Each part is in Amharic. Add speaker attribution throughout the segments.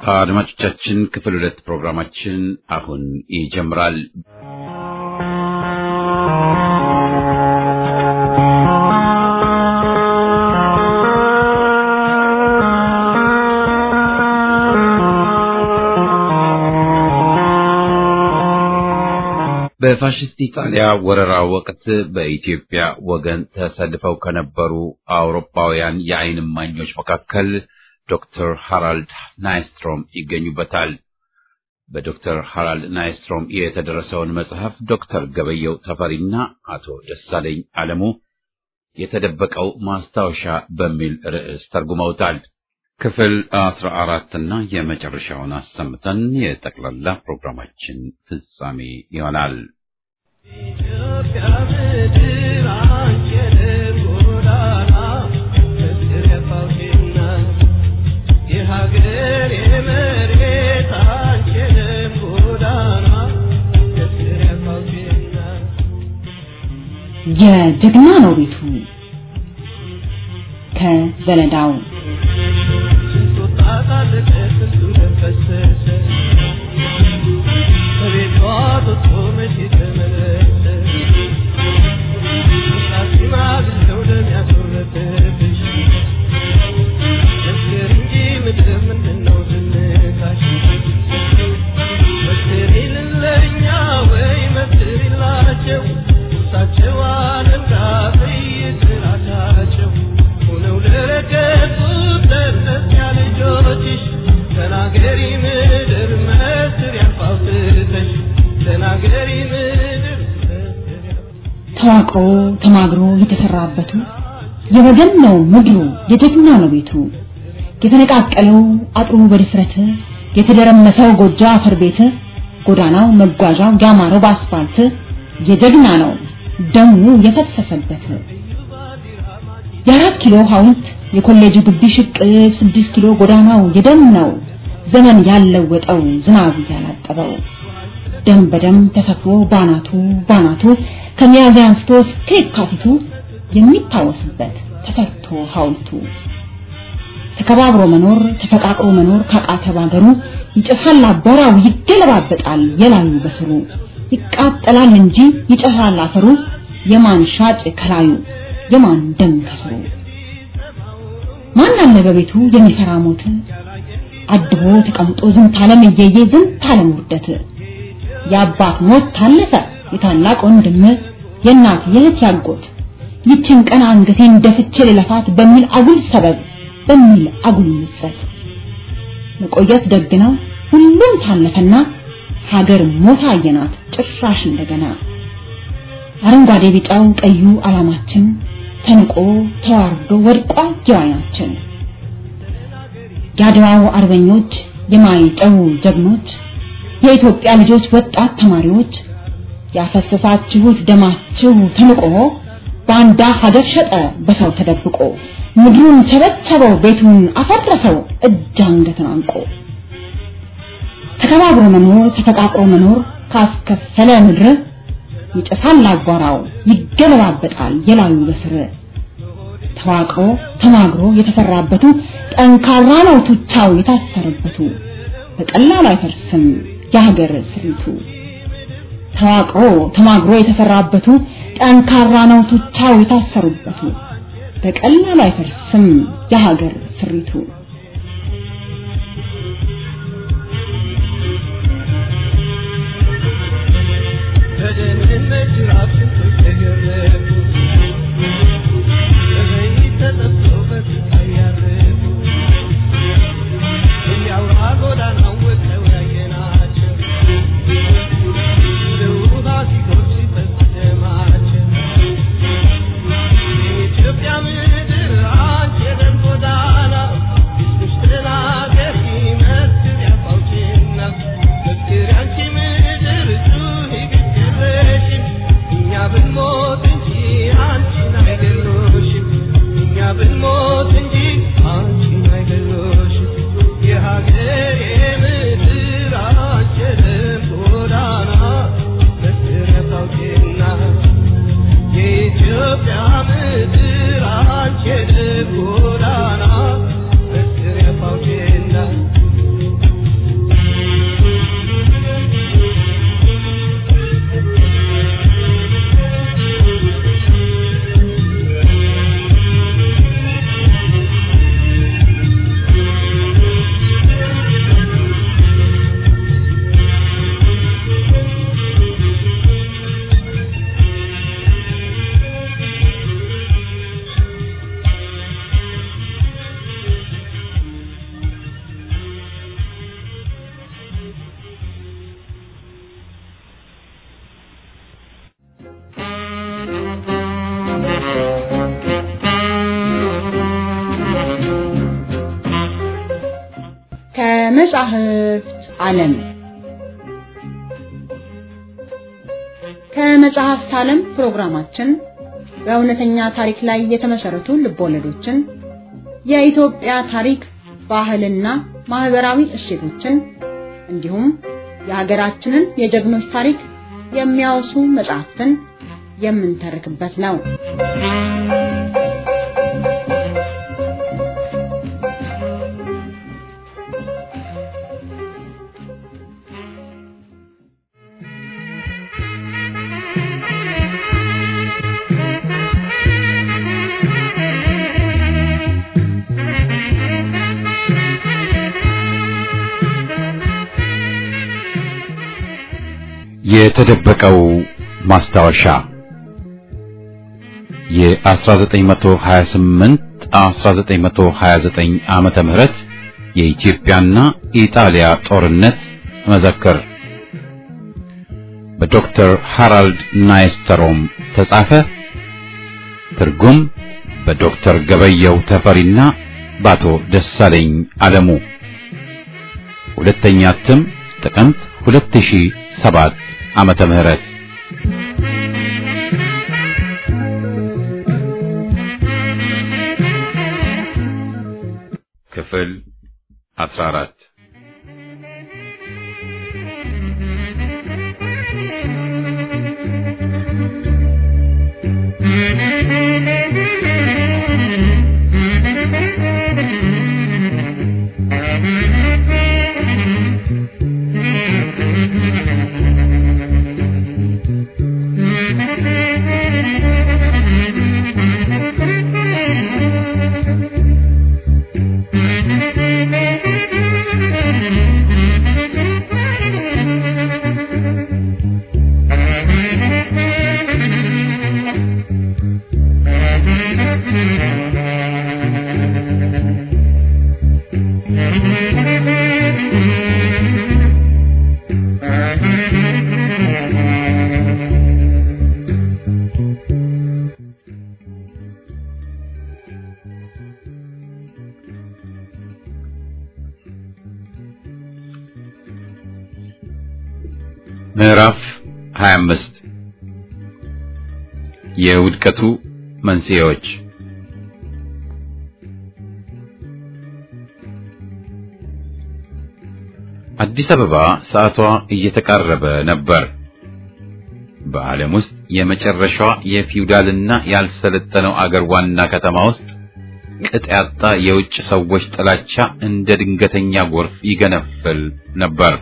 Speaker 1: አድማጮቻችን ክፍል ሁለት ፕሮግራማችን አሁን ይጀምራል። በፋሽስት ኢጣሊያ ወረራ ወቅት በኢትዮጵያ ወገን ተሰልፈው ከነበሩ አውሮፓውያን የዓይን እማኞች መካከል ዶክተር ሃራልድ ናይስትሮም ይገኙበታል። በዶክተር ሃራልድ ናይስትሮም የተደረሰውን መጽሐፍ ዶክተር ገበየው ተፈሪና አቶ ደሳለኝ አለሙ የተደበቀው ማስታወሻ በሚል ርዕስ ተርጉመውታል። ክፍል አስራ አራትና የመጨረሻውን አሰምተን የጠቅላላ ፕሮግራማችን ፍጻሜ ይሆናል።
Speaker 2: የጀግና ነው ቤቱ ከዘለዳው ተዋቅሮ ተማግሮ የተሰራበቱ የወገን ነው ምድሩ የጀግና ነው ቤቱ የተነቃቀለው አጥሩ በድፍረት የተደረመሰው ጎጆ አፈር ቤት ጎዳናው መጓዣው ያማረው በአስፋልት የጀግና ነው ደሙ የፈሰሰበት የአራት ኪሎ ሐውልት የኮሌጁ ግቢ ሽቅ ስድስት ኪሎ ጎዳናው የደም ነው ዘመን ያለወጠው ዝናብ ያላጠበው ደም በደም ተሰፍሮ ባናቱ ባናቱ ከሚያዝያ አንስቶ እስከ የካቲቱ የሚታወስበት ተሰርቶ ሐውልቱ ተከባብሮ መኖር ተፈቃቅሮ መኖር ካቃተ ባገሩ ይጨሳል አቧራው ይገለባበጣል የላዩ በስሩ ይቃጠላል እንጂ ይጨሳል አፈሩ የማን ሻጭ ከላዩ የማን ደም ከስሩ ማን አለ በቤቱ የሚፈራ ሞት አድቦ ተቀምጦ ዝንት ዓለም እየየ ዝንት ዓለም ውርደት የአባት ሞት ታለፈ የታላቅ ወንድም የእናት የእህት ያጎት ይችን ቀን አንገቴን ደፍቼ ልለፋት በሚል አጉል ሰበብ በሚል አጉል ምጸት መቆየት ደግ ነው ሁሉም ታለፈና ሀገር ሞት አየናት ጭራሽ እንደገና አረንጓዴ ቢጫው ቀዩ አላማችን ተንቆ ተዋርዶ ወድቋ ጀዋያችን የአድዋው አርበኞች የማይጨው ጀግኖች የኢትዮጵያ ልጆች ወጣት ተማሪዎች ያፈሰሳችሁት ደማችሁ ተንቆ ባንዳ ሀገር ሸጠ በሰው ተደብቆ ምድሩን ቸበቸበው ቤቱን አፈረሰው እጅ አንገትን አንቆ ተከባብሮ መኖር ተፈቃቅሮ መኖር ካስከፈለ ምድር ይጨሳል አቧራው ይገለባበጣል የላዩ በስር ተዋቅሮ ተማግሮ የተሰራበቱ ጠንካራ ነው ቱቻው የታሰረበቱ በቀላሉ አይፈርስም የሀገር ስሪቱ ተዋቅሮ ተማግሮ የተሰራበቱ ጠንካራ ነው ቱቻው የታሰሩበቱ በቀላሉ አይፈርስም የሀገር ስሪቱ
Speaker 3: በደህንነት ራሱን ተገረፉ በዘይት ተጠብሰው በስቃይ ያረፉ የሚያውራ ጎዳናው ወጥተው ያየናቸው እንደ ውሃ ሲጎርፍ ሲፈስ ደማቸው የኢትዮጵያ ምድር አንቺ የደም ጎዳና
Speaker 2: የመጻሕፍት ዓለም ከመጽሐፍት ዓለም ፕሮግራማችን በእውነተኛ ታሪክ ላይ የተመሰረቱ ልቦለዶችን፣ የኢትዮጵያ ታሪክ፣ ባህልና ማህበራዊ እሴቶችን እንዲሁም የሀገራችንን የጀግኖች ታሪክ የሚያወሱ መጽሐፍትን የምንተርክበት ነው።
Speaker 1: የተደበቀው ማስታወሻ የ1928 1929 ዓመተ ምህረት የኢትዮጵያና ኢጣሊያ ጦርነት መዘክር በዶክተር ሃራልድ ናይስተሮም ተጻፈ። ትርጉም በዶክተር ገበየው ተፈሪና በአቶ ደሳለኝ አለሙ። ሁለተኛ እትም ጥቅምት 2007 ዓመተ ምህረት ክፍል 14 ምዕራፍ 25 የውድቀቱ መንስኤዎች አዲስ አበባ ሰዓቷ እየተቃረበ ነበር። በዓለም ውስጥ የመጨረሻዋ የፊውዳልና ያልሰለጠነው አገር ዋና ከተማ ውስጥ ቅጥ ያጣ የውጭ ሰዎች ጥላቻ እንደ ድንገተኛ ጎርፍ ይገነፍል ነበር።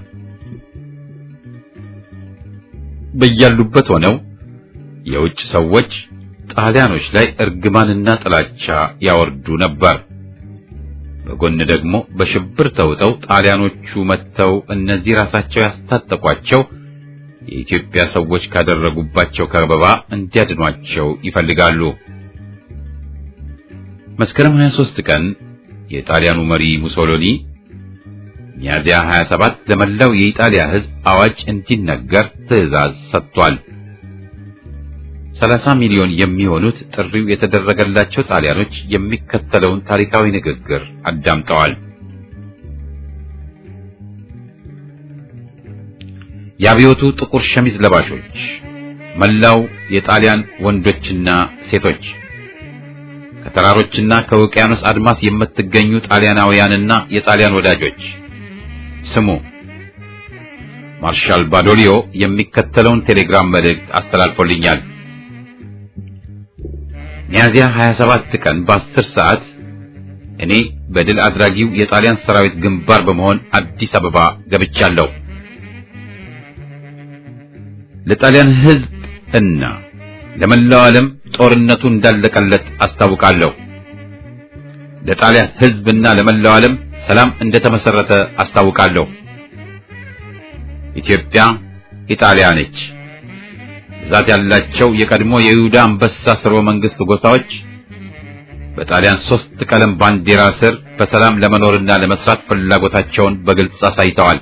Speaker 1: በያሉበት ሆነው የውጭ ሰዎች ጣሊያኖች ላይ እርግማንና ጥላቻ ያወርዱ ነበር። በጎን ደግሞ በሽብር ተውጠው ጣሊያኖቹ መጥተው እነዚህ ራሳቸው ያስታጠቋቸው የኢትዮጵያ ሰዎች ካደረጉባቸው ከበባ እንዲያድኗቸው ይፈልጋሉ። መስከረም 23 ቀን የጣሊያኑ መሪ ሙሶሎኒ ሚያዚያ 27 ለመላው የኢጣሊያ ሕዝብ አዋጅ እንዲነገር ትዕዛዝ ሰጥቷል። 30 ሚሊዮን የሚሆኑት ጥሪው የተደረገላቸው ጣሊያኖች የሚከተለውን ታሪካዊ ንግግር አዳምጠዋል። የአብዮቱ ጥቁር ሸሚዝ ለባሾች፣ መላው የጣሊያን ወንዶችና ሴቶች፣ ከተራሮችና ከውቅያኖስ አድማስ የምትገኙ ጣሊያናውያንና የጣሊያን ወዳጆች ስሙ። ማርሻል ባዶሊዮ የሚከተለውን ቴሌግራም መልእክት አስተላልፎልኛል። ሚያዚያ 27 ቀን በ10 ሰዓት እኔ በድል አድራጊው የጣሊያን ሰራዊት ግንባር በመሆን አዲስ አበባ ገብቻለሁ። ለጣሊያን ሕዝብ እና ለመላው ዓለም ጦርነቱ እንዳለቀለት አስታውቃለሁ። ለጣሊያን ሕዝብና ለመላው ዓለም ሰላም እንደተመሰረተ አስታውቃለሁ። ኢትዮጵያ ኢጣሊያ ነች። ብዛት ያላቸው የቀድሞ የይሁዳ አንበሳ ስርወ መንግስት ጎሳዎች በጣሊያን ሶስት ቀለም ባንዲራ ስር በሰላም ለመኖርና ለመስራት ፍላጎታቸውን በግልጽ አሳይተዋል።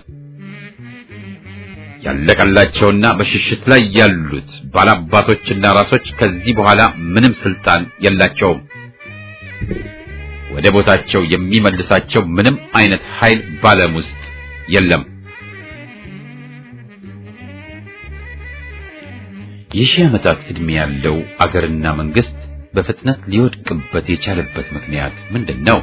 Speaker 1: ያለቀላቸውና በሽሽት ላይ ያሉት ባላባቶችና ራሶች ከዚህ በኋላ ምንም ስልጣን የላቸውም። ወደ ቦታቸው የሚመልሳቸው ምንም አይነት ኃይል ባለም ውስጥ የለም። የሺህ ዓመታት ዕድሜ ያለው አገርና መንግስት በፍጥነት ሊወድቅበት የቻለበት ምክንያት ምንድን ነው?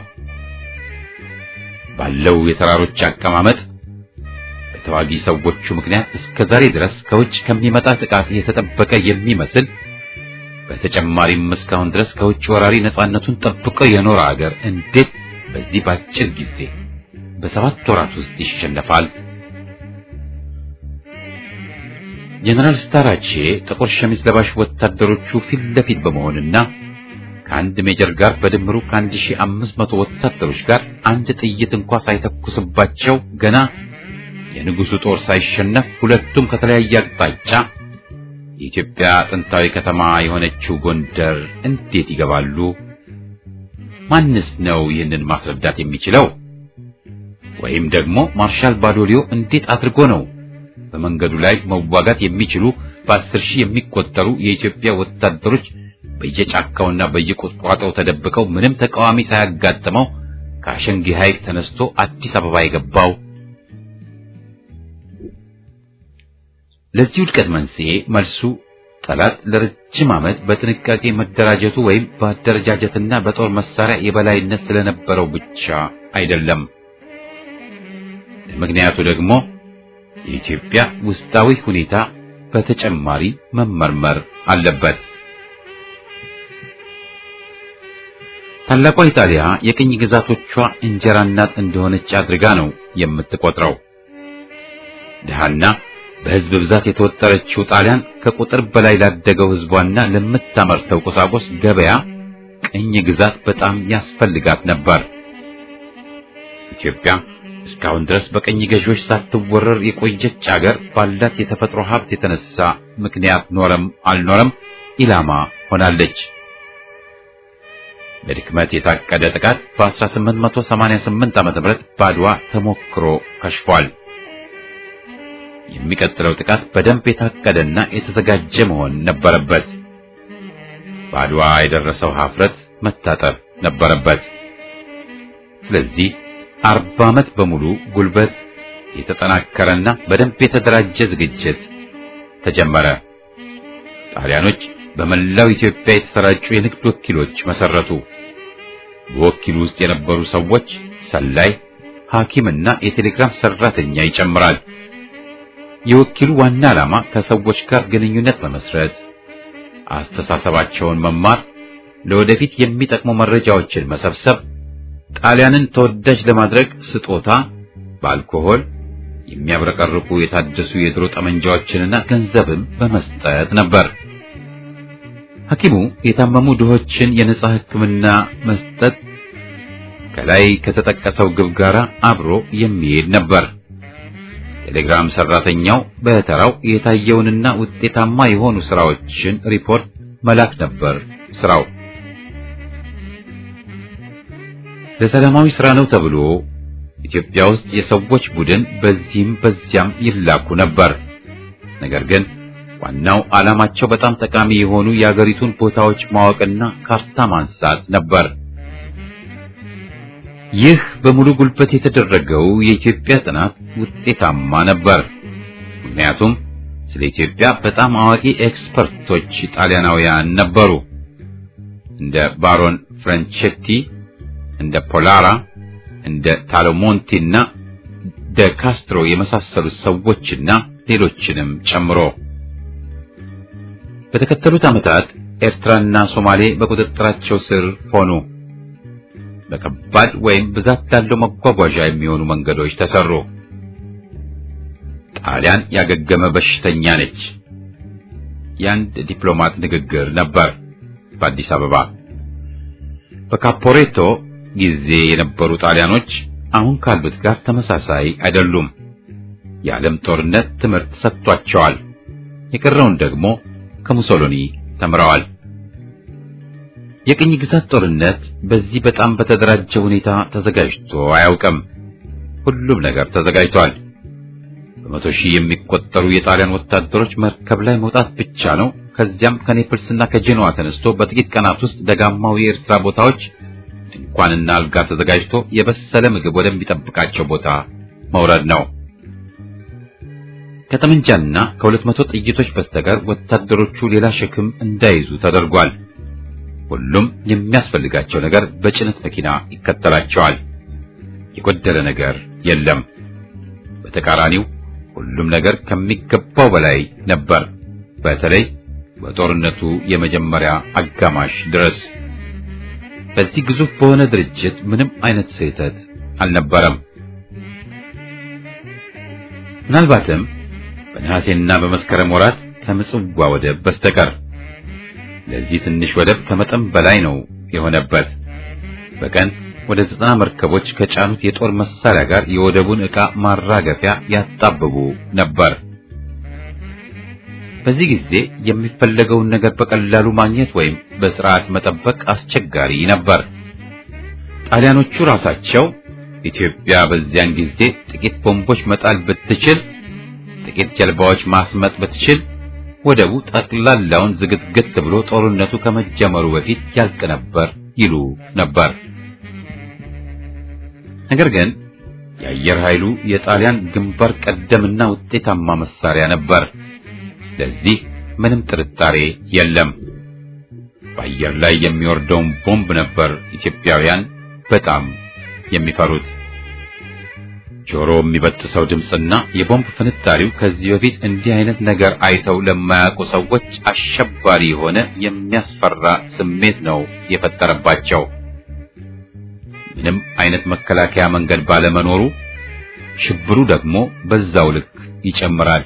Speaker 1: ባለው የተራሮች አቀማመጥ በተዋጊ ሰዎቹ ምክንያት እስከ ዛሬ ድረስ ከውጭ ከሚመጣ ጥቃት የተጠበቀ የሚመስል በተጨማሪም እስካሁን ድረስ ከውጭ ወራሪ ነፃነቱን ጠብቆ የኖረ አገር እንዴት በዚህ ባጭር ጊዜ በሰባት ወራት ውስጥ ይሸነፋል? ጀነራል ስታራቼ ጥቁር ሸሚዝ ለባሽ ወታደሮቹ ፊት ለፊት በመሆንና ከአንድ ሜጀር ጋር በድምሩ ከአንድ ሺህ አምስት መቶ ወታደሮች ጋር አንድ ጥይት እንኳ ሳይተኩስባቸው ገና የንጉሱ ጦር ሳይሸነፍ ሁለቱም ከተለያየ አቅጣጫ የኢትዮጵያ ጥንታዊ ከተማ የሆነችው ጎንደር እንዴት ይገባሉ? ማንስ ነው ይህንን ማስረዳት የሚችለው? ወይም ደግሞ ማርሻል ባዶሊዮ እንዴት አድርጎ ነው በመንገዱ ላይ መዋጋት የሚችሉ በአስር ሺህ የሚቆጠሩ የኢትዮጵያ ወታደሮች በየጫካውና በየቁጥቋጦው ተደብቀው ምንም ተቃዋሚ ሳያጋጥመው ከአሸንጊ ኃይል ተነስቶ አዲስ አበባ የገባው? ለዚህ ውድቀት መንስኤ መልሱ ጠላት ለረጅም ዓመት በጥንቃቄ መደራጀቱ ወይም በአደረጃጀትና በጦር መሳሪያ የበላይነት ስለነበረው ብቻ አይደለም። ምክንያቱ ደግሞ የኢትዮጵያ ውስጣዊ ሁኔታ በተጨማሪ መመርመር አለበት። ታላቋ ኢጣሊያ የቅኝ ግዛቶቿ እንጀራ እናት እንደሆነች አድርጋ ነው የምትቆጥረው። ድሃና በሕዝብ ብዛት የተወጠረችው ጣሊያን ከቁጥር በላይ ላደገው ሕዝቧና ለምታመርተው ቁሳቁስ ገበያ ቅኝ ግዛት በጣም ያስፈልጋት ነበር። ኢትዮጵያ እስካሁን ድረስ በቀኝ ገዢዎች ሳትወረር የቆየች አገር ባላት የተፈጥሮ ሀብት የተነሳ ምክንያት ኖረም አልኖረም ኢላማ ሆናለች። በድክመት የታቀደ ጥቃት በ1888 ዓ.ም ባድዋ ተሞክሮ ከሽፏል። የሚቀጥለው ጥቃት በደንብ የታቀደና የተዘጋጀ መሆን ነበረበት። ባድዋ የደረሰው ሀፍረት መታጠብ ነበረበት። ስለዚህ አርባ ዓመት በሙሉ ጉልበት የተጠናከረና በደንብ የተደራጀ ዝግጅት ተጀመረ። ጣሊያኖች በመላው ኢትዮጵያ የተሰራጩ የንግድ ወኪሎች መሰረቱ። በወኪሉ ውስጥ የነበሩ ሰዎች ሰላይ፣ ሐኪምና የቴሌግራፍ ሰራተኛ ይጨምራል። የወኪሉ ዋና ዓላማ ከሰዎች ጋር ግንኙነት መመስረት፣ አስተሳሰባቸውን መማር፣ ለወደፊት የሚጠቅሙ መረጃዎችን መሰብሰብ ጣሊያንን ተወዳጅ ለማድረግ ስጦታ በአልኮሆል የሚያብረቀርቁ የታደሱ የድሮ ጠመንጃዎችንና ገንዘብም በመስጠት ነበር። ሐኪሙ የታመሙ ድሆችን የነጻ ሕክምና መስጠት ከላይ ከተጠቀሰው ግብ ጋር አብሮ የሚሄድ ነበር። ቴሌግራም ሰራተኛው በተራው የታየውንና ውጤታማ የሆኑ ስራዎችን ሪፖርት መላክ ነበር ስራው። ለሰላማዊ ስራ ነው ተብሎ ኢትዮጵያ ውስጥ የሰዎች ቡድን በዚህም በዚያም ይላኩ ነበር። ነገር ግን ዋናው ዓላማቸው በጣም ጠቃሚ የሆኑ የአገሪቱን ቦታዎች ማወቅና ካርታ ማንሳት ነበር። ይህ በሙሉ ጉልበት የተደረገው የኢትዮጵያ ጥናት ውጤታማ ነበር። ምክንያቱም ስለ ኢትዮጵያ በጣም አዋቂ ኤክስፐርቶች ጣሊያናውያን ነበሩ። እንደ ባሮን ፍራንቼቲ እንደ ፖላራ እንደ ታሎሞንቲና ደ ካስትሮ የመሳሰሉት ሰዎችና ሌሎችንም ጨምሮ በተከተሉት ዓመታት ኤርትራና ሶማሌ በቁጥጥራቸው ስር ሆኑ። በከባድ ወይም ብዛት ላለው መጓጓዣ የሚሆኑ መንገዶች ተሰሩ። ጣሊያን ያገገመ በሽተኛ ነች። የአንድ ዲፕሎማት ንግግር ነበር በአዲስ አበባ በካፖሬቶ ጊዜ የነበሩ ጣሊያኖች አሁን ካሉት ጋር ተመሳሳይ አይደሉም። የዓለም ጦርነት ትምህርት ሰጥቷቸዋል። የቀረውን ደግሞ ከሙሶሎኒ ተምረዋል። የቅኝ ግዛት ጦርነት በዚህ በጣም በተደራጀ ሁኔታ ተዘጋጅቶ አያውቅም። ሁሉም ነገር ተዘጋጅቷል። በመቶ ሺህ የሚቆጠሩ የጣሊያን ወታደሮች መርከብ ላይ መውጣት ብቻ ነው። ከዚያም ከኔፕልስና ከጄኖዋ ተነስቶ በጥቂት ቀናት ውስጥ ደጋማው የኤርትራ ቦታዎች ድንኳንና አልጋ ተዘጋጅቶ የበሰለ ምግብ ወደሚጠብቃቸው ቦታ መውረድ ነው። ከጠመንጃና ከሁለት መቶ ጥይቶች በስተቀር ወታደሮቹ ሌላ ሸክም እንዳይዙ ተደርጓል። ሁሉም የሚያስፈልጋቸው ነገር በጭነት መኪና ይከተላቸዋል። የጎደለ ነገር የለም። በተቃራኒው ሁሉም ነገር ከሚገባው በላይ ነበር። በተለይ በጦርነቱ የመጀመሪያ አጋማሽ ድረስ በዚህ ግዙፍ በሆነ ድርጅት ምንም አይነት ስህተት አልነበረም። ምናልባትም በነሐሴና በመስከረም ወራት ከምጽዋ ወደብ በስተቀር ለዚህ ትንሽ ወደብ ከመጠን በላይ ነው የሆነበት። በቀን ወደ ዘጠና መርከቦች ከጫኑት የጦር መሳሪያ ጋር የወደቡን ዕቃ ማራገፊያ ያጣብቡ ነበር። በዚህ ጊዜ የሚፈለገውን ነገር በቀላሉ ማግኘት ወይም በስርዓት መጠበቅ አስቸጋሪ ነበር። ጣሊያኖቹ ራሳቸው ኢትዮጵያ በዚያን ጊዜ ጥቂት ቦምቦች መጣል ብትችል፣ ጥቂት ጀልባዎች ማስመጥ ብትችል፣ ወደቡ ጠቅላላውን ዝግትግት ብሎ ጦርነቱ ከመጀመሩ በፊት ያልቅ ነበር ይሉ ነበር። ነገር ግን የአየር ኃይሉ የጣሊያን ግንባር ቀደምና ውጤታማ መሳሪያ ነበር። ለዚህ ምንም ጥርጣሬ የለም። በአየር ላይ የሚወርደውን ቦምብ ነበር ኢትዮጵያውያን በጣም የሚፈሩት። ጆሮ የሚበጥሰው ድምፅና የቦምብ ፍንጣሪው ከዚህ በፊት እንዲህ አይነት ነገር አይተው ለማያውቁ ሰዎች አሸባሪ የሆነ የሚያስፈራ ስሜት ነው የፈጠረባቸው። ምንም አይነት መከላከያ መንገድ ባለመኖሩ ሽብሩ ደግሞ በዛው ልክ ይጨምራል።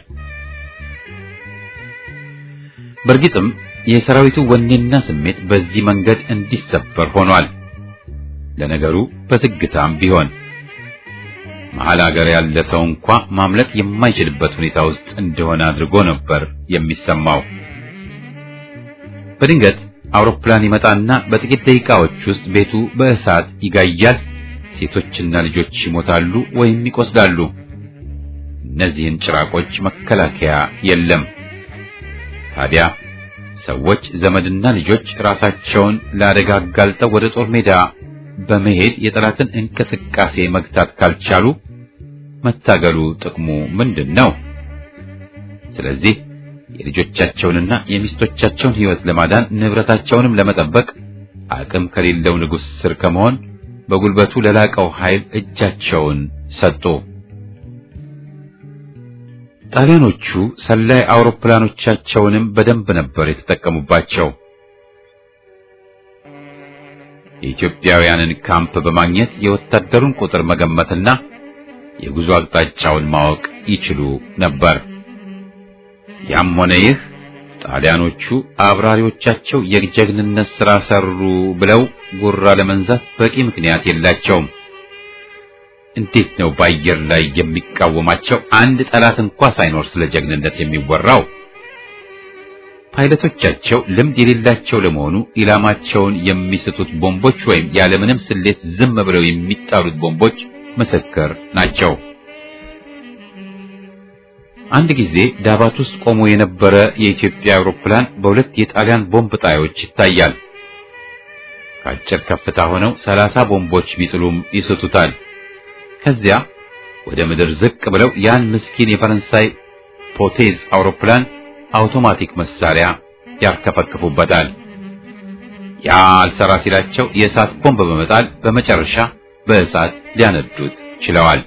Speaker 1: በእርግጥም የሰራዊቱ ወኔና ስሜት በዚህ መንገድ እንዲሰበር ሆኗል። ለነገሩ በዝግታም ቢሆን መሀል ሀገር ያለ ሰው እንኳ ማምለጥ የማይችልበት ሁኔታ ውስጥ እንደሆነ አድርጎ ነበር የሚሰማው። በድንገት አውሮፕላን ይመጣና በጥቂት ደቂቃዎች ውስጥ ቤቱ በእሳት ይጋያል። ሴቶችና ልጆች ይሞታሉ ወይም ይቆስላሉ። እነዚህን ጭራቆች መከላከያ የለም። ታዲያ ሰዎች ዘመድና ልጆች ራሳቸውን ለአደጋ አጋልጠው ወደ ጦር ሜዳ በመሄድ የጠላትን እንቅስቃሴ መግታት ካልቻሉ መታገሉ ጥቅሙ ምንድን ነው? ስለዚህ የልጆቻቸውንና የሚስቶቻቸውን ሕይወት ለማዳን ንብረታቸውንም ለመጠበቅ አቅም ከሌለው ንጉሥ ስር ከመሆን በጉልበቱ ለላቀው ኃይል እጃቸውን ሰጡ። ጣሊያኖቹ ሰላይ አውሮፕላኖቻቸውንም በደንብ ነበር የተጠቀሙባቸው። የኢትዮጵያውያንን ካምፕ በማግኘት የወታደሩን ቁጥር መገመትና የጉዞ አቅጣጫውን ማወቅ ይችሉ ነበር። ያም ሆነ ይህ ጣሊያኖቹ አብራሪዎቻቸው የጀግንነት ሥራ ሰሩ ብለው ጉራ ለመንዛት በቂ ምክንያት የላቸውም። እንዴት ነው በአየር ላይ የሚቃወማቸው አንድ ጠላት እንኳ ሳይኖር ስለ ጀግንነት የሚወራው? ፓይለቶቻቸው ልምድ የሌላቸው ለመሆኑ ኢላማቸውን የሚስቱት ቦምቦች ወይም ያለምንም ስሌት ዝም ብለው የሚጣሉት ቦምቦች ምስክር ናቸው። አንድ ጊዜ ዳባት ውስጥ ቆሞ የነበረ የኢትዮጵያ አውሮፕላን በሁለት የጣሊያን ቦምብ ጣዮች ይታያል። ከአጭር ከፍታ ሆነው ሰላሳ ቦምቦች ቢጥሉም ይስቱታል። ከዚያ ወደ ምድር ዝቅ ብለው ያን ምስኪን የፈረንሳይ ፖቴዝ አውሮፕላን አውቶማቲክ መሳሪያ ያርከፈክፉበታል። ያ አልሰራ ሲላቸው የእሳት ቦምብ በመጣል በመጨረሻ በእሳት ሊያነዱት ችለዋል።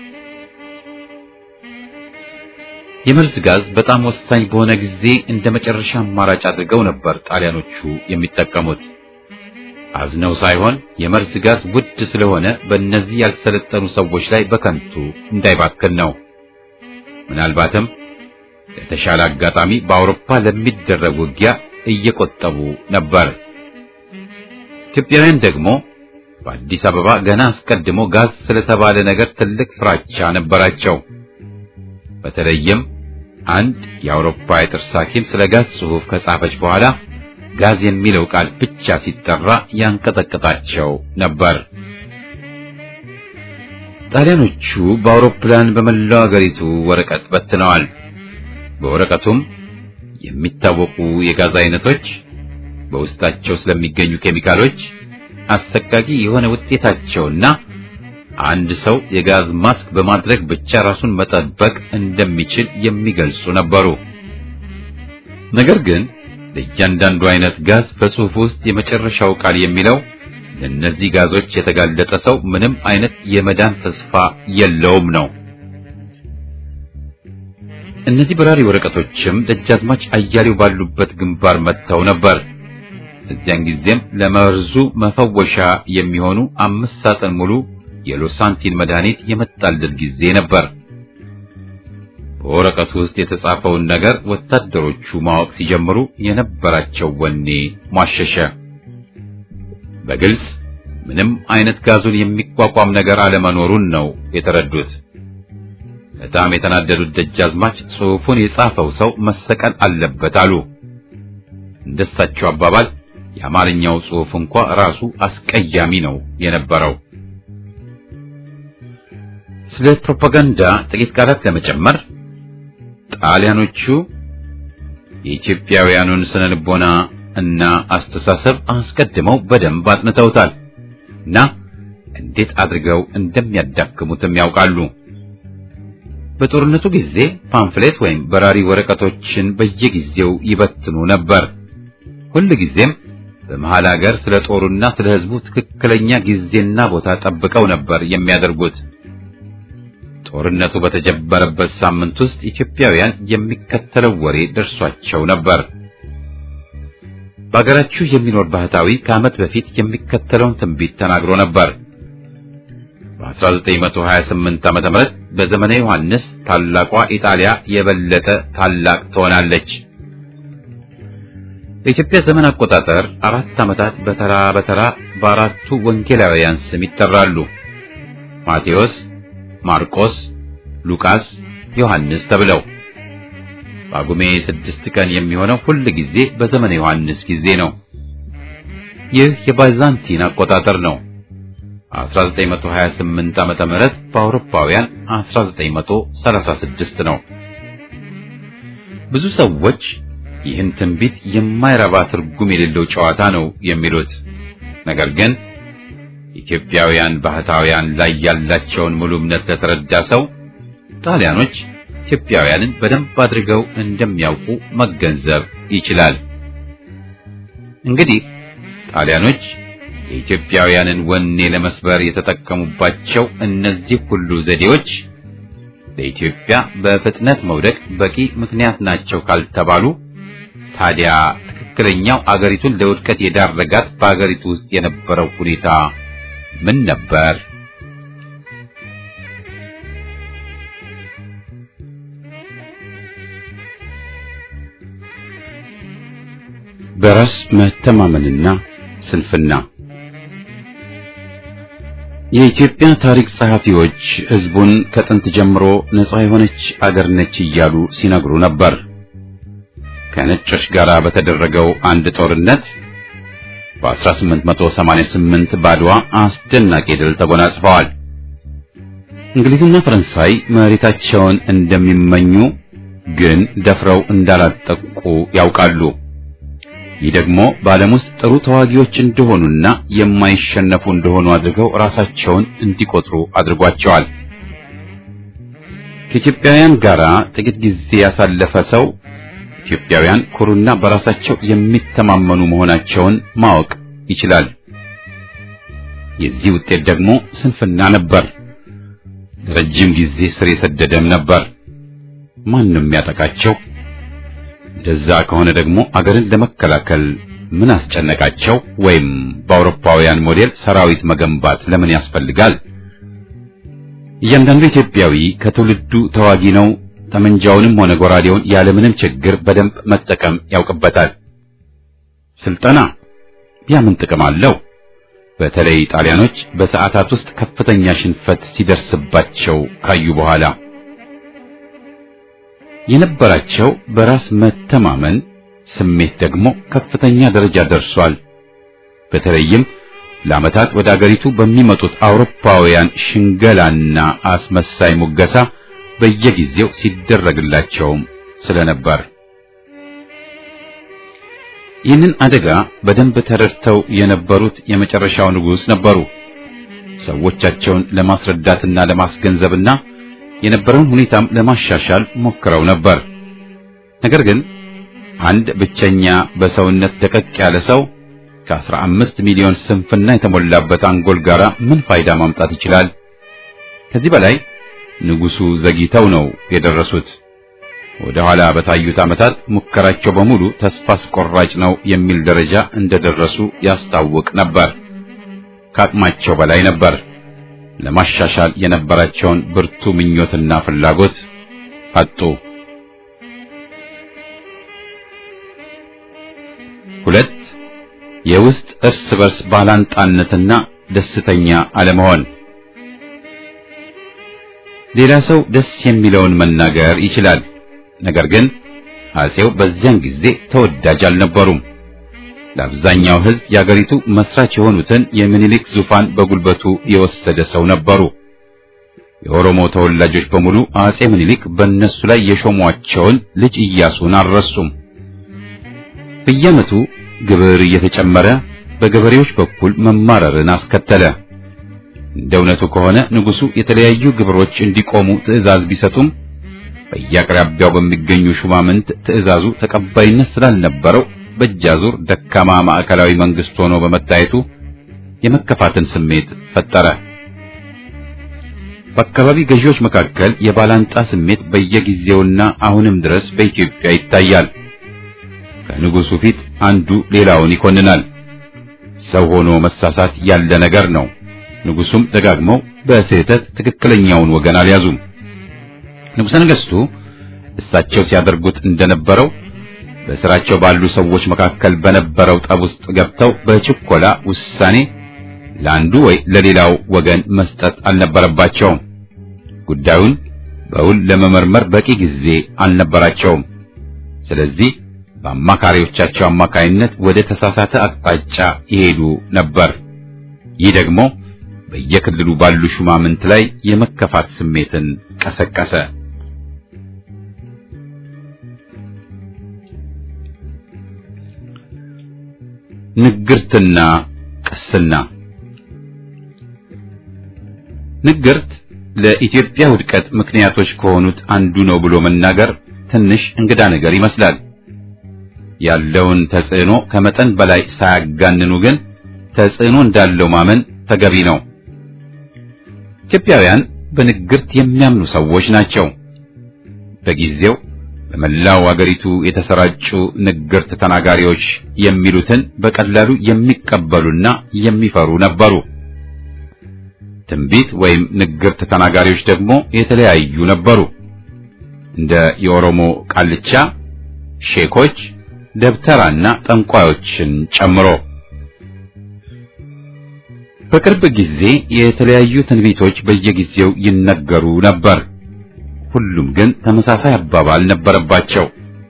Speaker 1: የመርዝ ጋዝ በጣም ወሳኝ በሆነ ጊዜ እንደ መጨረሻ አማራጭ አድርገው ነበር ጣሊያኖቹ የሚጠቀሙት። አዝነው ሳይሆን የመርዝ ጋዝ ውድ ስለሆነ በእነዚህ ያልሰለጠኑ ሰዎች ላይ በከንቱ እንዳይባክን ነው። ምናልባትም ለተሻለ አጋጣሚ በአውሮፓ ለሚደረግ ውጊያ እየቆጠቡ ነበር። ኢትዮጵያውያን ደግሞ በአዲስ አበባ ገና አስቀድሞ ጋዝ ስለተባለ ነገር ትልቅ ፍራቻ ነበራቸው። በተለይም አንድ የአውሮፓ የጥርስ ሐኪም ስለ ጋዝ ጽሑፍ ከጻፈች በኋላ ጋዝ የሚለው ቃል ብቻ ሲጠራ ያንቀጠቀጣቸው ነበር። ጣሊያኖቹ በአውሮፕላን በመላው አገሪቱ ወረቀት በትነዋል። በወረቀቱም የሚታወቁ የጋዝ አይነቶች፣ በውስጣቸው ስለሚገኙ ኬሚካሎች፣ አሰቃቂ የሆነ ውጤታቸውና አንድ ሰው የጋዝ ማስክ በማድረግ ብቻ ራሱን መጠበቅ እንደሚችል የሚገልጹ ነበሩ። ነገር ግን ለእያንዳንዱ አይነት ጋዝ በጽሑፍ ውስጥ የመጨረሻው ቃል የሚለው ለእነዚህ ጋዞች የተጋለጠ ሰው ምንም አይነት የመዳን ተስፋ የለውም ነው። እነዚህ በራሪ ወረቀቶችም ደጃዝማች አያሌው ባሉበት ግንባር መጥተው ነበር። እዚያን ጊዜም ለመርዙ መፈወሻ የሚሆኑ አምስት ሳጥን ሙሉ የሎሳንቲን መድኃኒት የመጣልን ጊዜ ነበር። በወረቀቱ ውስጥ የተጻፈውን ነገር ወታደሮቹ ማወቅ ሲጀምሩ የነበራቸው ወኔ ሟሸሸ። በግልጽ ምንም አይነት ጋዙን የሚቋቋም ነገር አለመኖሩን ነው የተረዱት። በጣም የተናደዱት ደጃዝማች ጽሑፉን የጻፈው ሰው መሰቀል አለበት አሉ። እንደሳቸው አባባል የአማርኛው ጽሑፍ እንኳ ራሱ አስቀያሚ ነው የነበረው። ስለ ፕሮፓጋንዳ ጥቂት ቃላት ለመጨመር ጣሊያኖቹ የኢትዮጵያውያኑን ስነ ልቦና እና አስተሳሰብ አስቀድመው በደንብ አጥንተውታል እና እንዴት አድርገው እንደሚያዳክሙትም ያውቃሉ። በጦርነቱ ጊዜ ፓምፍሌት ወይም በራሪ ወረቀቶችን በየጊዜው ይበትኑ ነበር። ሁል ጊዜም በመሃል ሀገር ስለ ጦሩና ስለ ሕዝቡ ትክክለኛ ጊዜና ቦታ ጠብቀው ነበር የሚያደርጉት። ጦርነቱ በተጀመረበት ሳምንት ውስጥ ኢትዮጵያውያን የሚከተለው ወሬ ደርሷቸው ነበር። በአገራችሁ የሚኖር ባህታዊ ከዓመት በፊት የሚከተለውን ትንቢት ተናግሮ ነበር። በ1928 ዓመተ ምህረት በዘመነ ዮሐንስ ታላቋ ኢጣሊያ የበለጠ ታላቅ ትሆናለች። በኢትዮጵያ ዘመን አቆጣጠር አራት ዓመታት በተራ በተራ በአራቱ ወንጌላውያን ስም ይጠራሉ። ማቴዎስ፣ ማርቆስ፣ ሉቃስ፣ ዮሐንስ ተብለው ጳጉሜ ስድስት ቀን የሚሆነው ሁል ጊዜ በዘመነ ዮሐንስ ጊዜ ነው። ይህ የባይዛንቲን አቆጣጠር ነው። 1928 ዓመተ ምህረት በአውሮፓውያን 1936 ነው። ብዙ ሰዎች ይህን ትንቢት የማይረባ ትርጉም የሌለው ጨዋታ ነው የሚሉት። ነገር ግን ኢትዮጵያውያን ባህታውያን ላይ ያላቸውን ሙሉ እምነት ለተረዳ ሰው ጣሊያኖች ኢትዮጵያውያንን በደንብ አድርገው እንደሚያውቁ መገንዘብ ይችላል። እንግዲህ ጣሊያኖች የኢትዮጵያውያንን ወኔ ለመስበር የተጠቀሙባቸው እነዚህ ሁሉ ዘዴዎች ለኢትዮጵያ በፍጥነት መውደቅ በቂ ምክንያት ናቸው ካልተባሉ ታዲያ ትክክለኛው አገሪቱን ለውድቀት የዳረጋት በአገሪቱ ውስጥ የነበረው ሁኔታ ምን ነበር? በራስ መተማመንና ስንፍና የኢትዮጵያ ታሪክ ጸሐፊዎች ሕዝቡን ከጥንት ጀምሮ ነጻ የሆነች አገር ነች እያሉ ሲነግሩ ነበር። ከነጮች ጋር በተደረገው አንድ ጦርነት በ1888 ባድዋ አስደናቂ ድል ተጎናጽፈዋል። እንግሊዝና ፈረንሳይ መሬታቸውን እንደሚመኙ ግን ደፍረው እንዳላጠቁ ያውቃሉ። ይህ ደግሞ በዓለም ውስጥ ጥሩ ተዋጊዎች እንደሆኑና የማይሸነፉ እንደሆኑ አድርገው ራሳቸውን እንዲቆጥሩ አድርጓቸዋል። ከኢትዮጵያውያን ጋር ጥቂት ጊዜ ያሳለፈ ሰው ኢትዮጵያውያን ኩሩና በራሳቸው የሚተማመኑ መሆናቸውን ማወቅ ይችላል። የዚህ ውጤት ደግሞ ስንፍና ነበር። ረጅም ጊዜ ስር የሰደደም ነበር። ማንም ያጠቃቸው እንደዛ ከሆነ ደግሞ አገርን ለመከላከል ምን አስጨነቃቸው? ወይም በአውሮፓውያን ሞዴል ሰራዊት መገንባት ለምን ያስፈልጋል? እያንዳንዱ ኢትዮጵያዊ ከትውልዱ ተዋጊ ነው። ጠመንጃውንም ሆነ ጎራዴውን ያለምንም ችግር በደንብ መጠቀም ያውቅበታል። ስልጠና ያ ምን ጥቅም አለው? በተለይ ጣሊያኖች በሰዓታት ውስጥ ከፍተኛ ሽንፈት ሲደርስባቸው ካዩ በኋላ የነበራቸው በራስ መተማመን ስሜት ደግሞ ከፍተኛ ደረጃ ደርሷል። በተለይም ለዓመታት ወደ አገሪቱ በሚመጡት አውሮፓውያን ሽንገላና አስመሳይ ሙገሳ በየጊዜው ሲደረግላቸውም ስለነበር ይህንን አደጋ በደንብ ተረድተው የነበሩት የመጨረሻው ንጉሥ ነበሩ። ሰዎቻቸውን ለማስረዳትና ለማስገንዘብና የነበረውን ሁኔታም ለማሻሻል ሞክረው ነበር። ነገር ግን አንድ ብቸኛ በሰውነት ደቀቅ ያለ ሰው ከአስራ አምስት ሚሊዮን ስንፍና የተሞላበት አንጎል ጋር ምን ፋይዳ ማምጣት ይችላል? ከዚህ በላይ ንጉሱ ዘግይተው ነው የደረሱት። ወደ ኋላ በታዩት ዓመታት ሙከራቸው በሙሉ ተስፋ አስቆራጭ ነው የሚል ደረጃ እንደደረሱ ያስታውቅ ነበር። ከአቅማቸው በላይ ነበር። ለማሻሻል የነበራቸውን ብርቱ ምኞትና ፍላጎት አጡ። ሁለት የውስጥ እርስ በርስ ባላንጣነትና ደስተኛ አለመሆን። ሌላ ሰው ደስ የሚለውን መናገር ይችላል። ነገር ግን አጼው በዚያን ጊዜ ተወዳጅ አልነበሩም። ለአብዛኛው ሕዝብ የአገሪቱ መስራች የሆኑትን የምኒልክ ዙፋን በጉልበቱ የወሰደ ሰው ነበሩ። የኦሮሞ ተወላጆች በሙሉ አጼ ምኒልክ በእነሱ ላይ የሾሟቸውን ልጅ ኢያሱን አልረሱም። በየዓመቱ ግብር እየተጨመረ በገበሬዎች በኩል መማረርን አስከተለ። እንደ እውነቱ ከሆነ ንጉሱ የተለያዩ ግብሮች እንዲቆሙ ትዕዛዝ ቢሰጡም በየአቅራቢያው በሚገኙ ሹማምንት ትዕዛዙ ተቀባይነት ስላልነበረው በእጃዙር ደካማ ማዕከላዊ መንግስት ሆኖ በመታየቱ የመከፋትን ስሜት ፈጠረ። በአካባቢ ገዢዎች መካከል የባላንጣ ስሜት በየጊዜውና አሁንም ድረስ በኢትዮጵያ ይታያል። ከንጉሱ ፊት አንዱ ሌላውን ይኮንናል። ሰው ሆኖ መሳሳት ያለ ነገር ነው። ንጉሱም ደጋግመው በስህተት ትክክለኛውን ወገን አልያዙም። ንጉሠ ነገሥቱ እሳቸው ሲያደርጉት እንደነበረው በስራቸው ባሉ ሰዎች መካከል በነበረው ጠብ ውስጥ ገብተው በችኮላ ውሳኔ ለአንዱ ወይ ለሌላው ወገን መስጠት አልነበረባቸውም። ጉዳዩን በውል ለመመርመር በቂ ጊዜ አልነበራቸውም። ስለዚህ በአማካሪዎቻቸው አማካይነት ወደ ተሳሳተ አቅጣጫ ይሄዱ ነበር። ይህ ደግሞ በየክልሉ ባሉ ሹማምንት ላይ የመከፋት ስሜትን ቀሰቀሰ። ንግርትና ቅስና። ንግርት ለኢትዮጵያ ውድቀት ምክንያቶች ከሆኑት አንዱ ነው ብሎ መናገር ትንሽ እንግዳ ነገር ይመስላል። ያለውን ተጽዕኖ ከመጠን በላይ ሳያጋንኑ ግን ተጽዕኖ እንዳለው ማመን ተገቢ ነው። ኢትዮጵያውያን በንግርት የሚያምኑ ሰዎች ናቸው። በጊዜው በመላው አገሪቱ የተሰራጩ ንግርት ተናጋሪዎች የሚሉትን በቀላሉ የሚቀበሉና የሚፈሩ ነበሩ። ትንቢት ወይም ንግርት ተናጋሪዎች ደግሞ የተለያዩ ነበሩ። እንደ የኦሮሞ ቃልቻ፣ ሼኮች፣ ደብተራና ጠንቋዮችን ጨምሮ በቅርብ ጊዜ የተለያዩ ትንቢቶች በየጊዜው ይነገሩ ነበር። ሁሉም ግን ተመሳሳይ አባባል ነበረባቸው።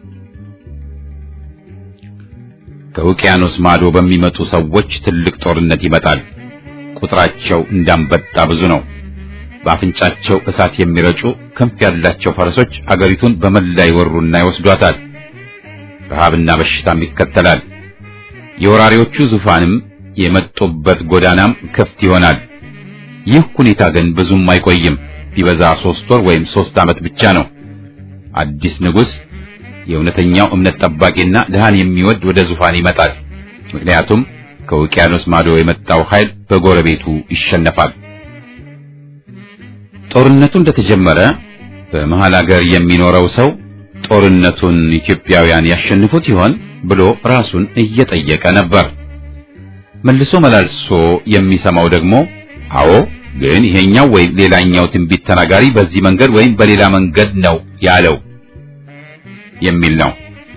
Speaker 1: ከውቅያኖስ ማዶ በሚመጡ ሰዎች ትልቅ ጦርነት ይመጣል። ቁጥራቸው እንዳንበጣ ብዙ ነው። በአፍንጫቸው እሳት የሚረጩ ክንፍ ያላቸው ፈረሶች አገሪቱን በመላ ይወሩና ይወስዷታል። ረሃብና በሽታም ይከተላል። የወራሪዎቹ ዙፋንም የመጡበት ጎዳናም ክፍት ይሆናል። ይህ ሁኔታ ግን ብዙም አይቆይም። ቢበዛ ሶስት ወር ወይም ሶስት ዓመት ብቻ ነው። አዲስ ንጉሥ የእውነተኛው እምነት ጠባቂና ድሃን የሚወድ ወደ ዙፋን ይመጣል። ምክንያቱም ከውቅያኖስ ማዶ የመጣው ኃይል በጎረቤቱ ይሸነፋል። ጦርነቱ እንደተጀመረ በመሃል አገር የሚኖረው ሰው ጦርነቱን ኢትዮጵያውያን ያሸንፉት ይሆን ብሎ ራሱን እየጠየቀ ነበር። መልሶ መላልሶ የሚሰማው ደግሞ አዎ ግን ይሄኛው ወይም ሌላኛው ትንቢት ተናጋሪ በዚህ መንገድ ወይም በሌላ መንገድ ነው ያለው የሚል ነው።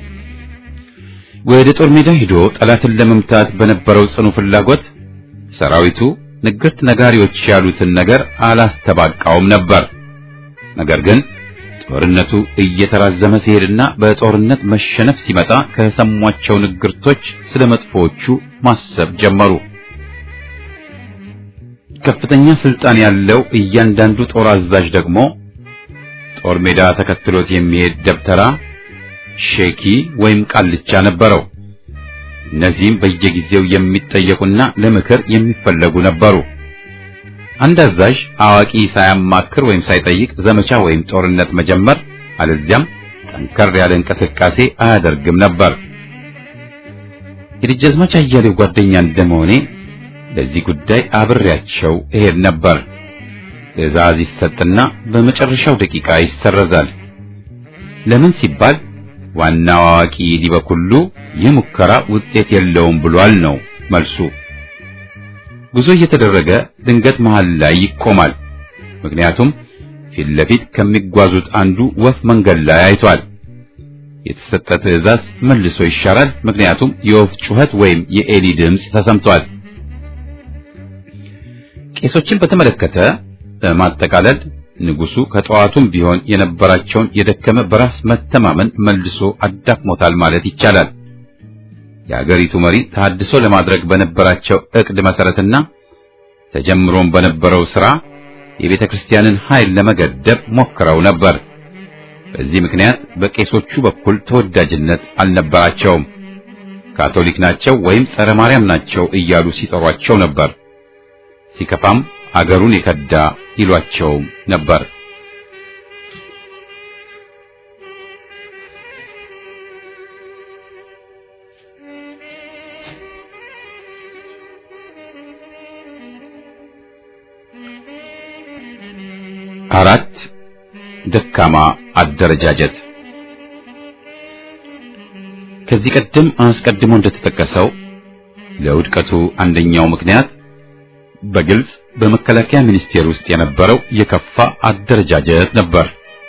Speaker 1: ወደ ጦር ሜዳ ሄዶ ጠላትን ለመምታት በነበረው ጽኑ ፍላጎት ሰራዊቱ ንግርት ነጋሪዎች ያሉትን ነገር አላስተባቃውም ነበር። ነገር ግን ጦርነቱ እየተራዘመ ሲሄድና በጦርነት መሸነፍ ሲመጣ ከሰሟቸው ንግርቶች ስለ መጥፎዎቹ ማሰብ ጀመሩ። ከፍተኛ ስልጣን ያለው እያንዳንዱ ጦር አዛዥ ደግሞ ጦር ሜዳ ተከትሎት የሚሄድ ደብተራ፣ ሼኪ ወይም ቃልቻ ነበረው። እነዚህም በየጊዜው የሚጠየቁና ለምክር የሚፈለጉ ነበሩ። አንድ አዛዥ አዋቂ ሳያማክር ወይም ሳይጠይቅ ዘመቻ ወይም ጦርነት መጀመር አለዚያም ጠንከር ያለ እንቅስቃሴ አያደርግም ነበር። የደጃዝማች አያሌው ጓደኛ እንደመሆኔ ለዚህ ጉዳይ አብሬያቸው እሄድ ነበር። ትዕዛዝ ይሰጥና በመጨረሻው ደቂቃ ይሰረዛል። ለምን ሲባል ዋናው አዋቂ ሊበኩሉ ይህ ሙከራ ውጤት የለውም ብሏል ነው መልሱ። ጉዞ እየተደረገ ድንገት መሃል ላይ ይቆማል። ምክንያቱም ፊት ለፊት ከሚጓዙት አንዱ ወፍ መንገድ ላይ አይቷል። የተሰጠ ትዕዛዝ መልሶ ይሻራል። ምክንያቱም የወፍ ጩኸት ወይም የኤሊ ድምፅ ተሰምቷል። ቄሶችን በተመለከተ በማጠቃለል ንጉሱ ከጠዋቱም ቢሆን የነበራቸውን የደከመ በራስ መተማመን መልሶ አዳክሞታል ማለት ይቻላል። የአገሪቱ መሪ ተሐድሶ ለማድረግ በነበራቸው ዕቅድ መሰረትና ተጀምሮም በነበረው ሥራ የቤተ ክርስቲያንን ኃይል ለመገደብ ሞክረው ነበር። በዚህ ምክንያት በቄሶቹ በኩል ተወዳጅነት አልነበራቸውም። ካቶሊክ ናቸው ወይም ጸረ ማርያም ናቸው እያሉ ሲጠሯቸው ነበር። ሲከፋም አገሩን የከዳ ይሏቸውም ነበር። አራት ደካማ አደረጃጀት። ከዚህ ቀደም አስቀድሞ እንደተጠቀሰው ለውድቀቱ አንደኛው ምክንያት በግልጽ በመከላከያ ሚኒስቴር ውስጥ የነበረው የከፋ አደረጃጀት ነበር።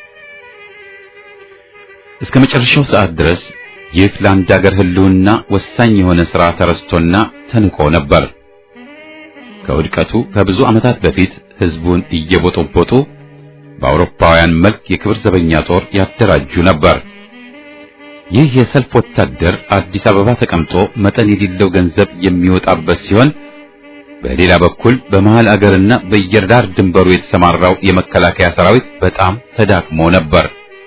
Speaker 1: እስከ መጨረሻው ሰዓት ድረስ ይህ ለአንድ ሀገር ሕልውና ወሳኝ የሆነ ሥራ ተረስቶና ተንቆ ነበር። ከውድቀቱ ከብዙ ዓመታት በፊት ሕዝቡን እየቦጦቦጡ በአውሮፓውያን መልክ የክብር ዘበኛ ጦር ያደራጁ ነበር። ይህ የሰልፍ ወታደር አዲስ አበባ ተቀምጦ መጠን የሌለው ገንዘብ የሚወጣበት ሲሆን በሌላ በኩል በመሃል አገርና በየዳር ድንበሩ የተሰማራው የመከላከያ ሰራዊት በጣም ተዳክሞ ነበር።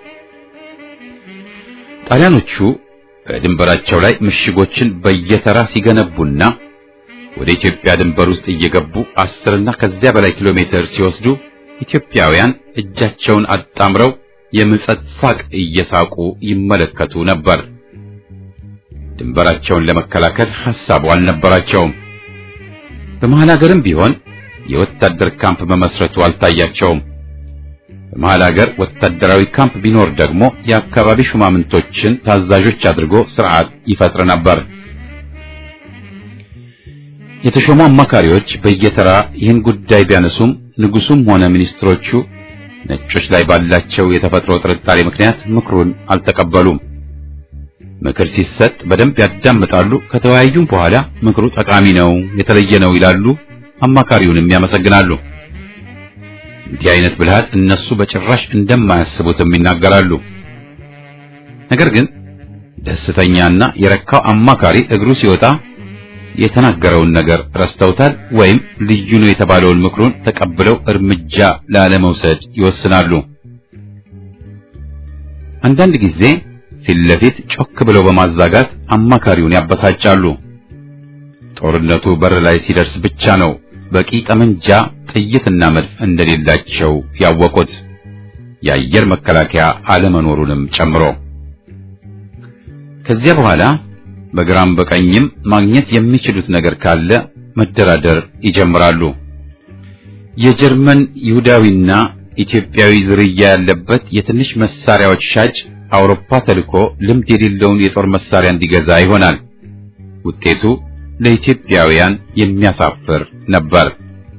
Speaker 1: ጣሊያኖቹ በድንበራቸው ላይ ምሽጎችን በየተራ ሲገነቡና ወደ ኢትዮጵያ ድንበር ውስጥ እየገቡ አስርና ከዚያ በላይ ኪሎ ሜትር ሲወስዱ ኢትዮጵያውያን እጃቸውን አጣምረው የምጸት ሳቅ እየሳቁ ይመለከቱ ነበር። ድንበራቸውን ለመከላከል ሐሳቡ አልነበራቸውም። በመሃል ሀገርም ቢሆን የወታደር ካምፕ መመስረቱ አልታያቸውም። በመሃል ሀገር ወታደራዊ ካምፕ ቢኖር ደግሞ የአካባቢ ሹማምንቶችን ታዛዦች አድርጎ ስርዓት ይፈጥር ነበር። የተሾሙ አማካሪዎች በየተራ ይህን ጉዳይ ቢያነሱም ንጉሱም ሆነ ሚኒስትሮቹ ነጮች ላይ ባላቸው የተፈጥሮ ጥርጣሬ ምክንያት ምክሩን አልተቀበሉም። ምክር ሲሰጥ በደንብ ያዳምጣሉ። ከተወያዩም በኋላ ምክሩ ጠቃሚ ነው፣ የተለየ ነው ይላሉ። አማካሪውንም ያመሰግናሉ። እንዲህ አይነት ብልሃት እነሱ በጭራሽ እንደማያስቡትም ይናገራሉ። ነገር ግን ደስተኛና የረካው አማካሪ እግሩ ሲወጣ የተናገረውን ነገር ረስተውታል ወይም ልዩ ነው የተባለውን ምክሩን ተቀብለው እርምጃ ላለመውሰድ ይወስናሉ። አንዳንድ ጊዜ ፊት ለፊት ጮክ ብለው በማዛጋት አማካሪውን ያበሳጫሉ። ጦርነቱ በር ላይ ሲደርስ ብቻ ነው በቂ ጠመንጃ፣ ጥይትና መድፍ እንደሌላቸው ያወቁት የአየር መከላከያ አለመኖሩንም ጨምሮ ከዚያ በኋላ በግራም በቀኝም ማግኘት የሚችሉት ነገር ካለ መደራደር ይጀምራሉ። የጀርመን ይሁዳዊና ኢትዮጵያዊ ዝርያ ያለበት የትንሽ መሳሪያዎች ሻጭ አውሮፓ ተልኮ ልምድ የሌለውን የጦር መሳሪያ እንዲገዛ ይሆናል። ውጤቱ ለኢትዮጵያውያን የሚያሳፍር ነበር።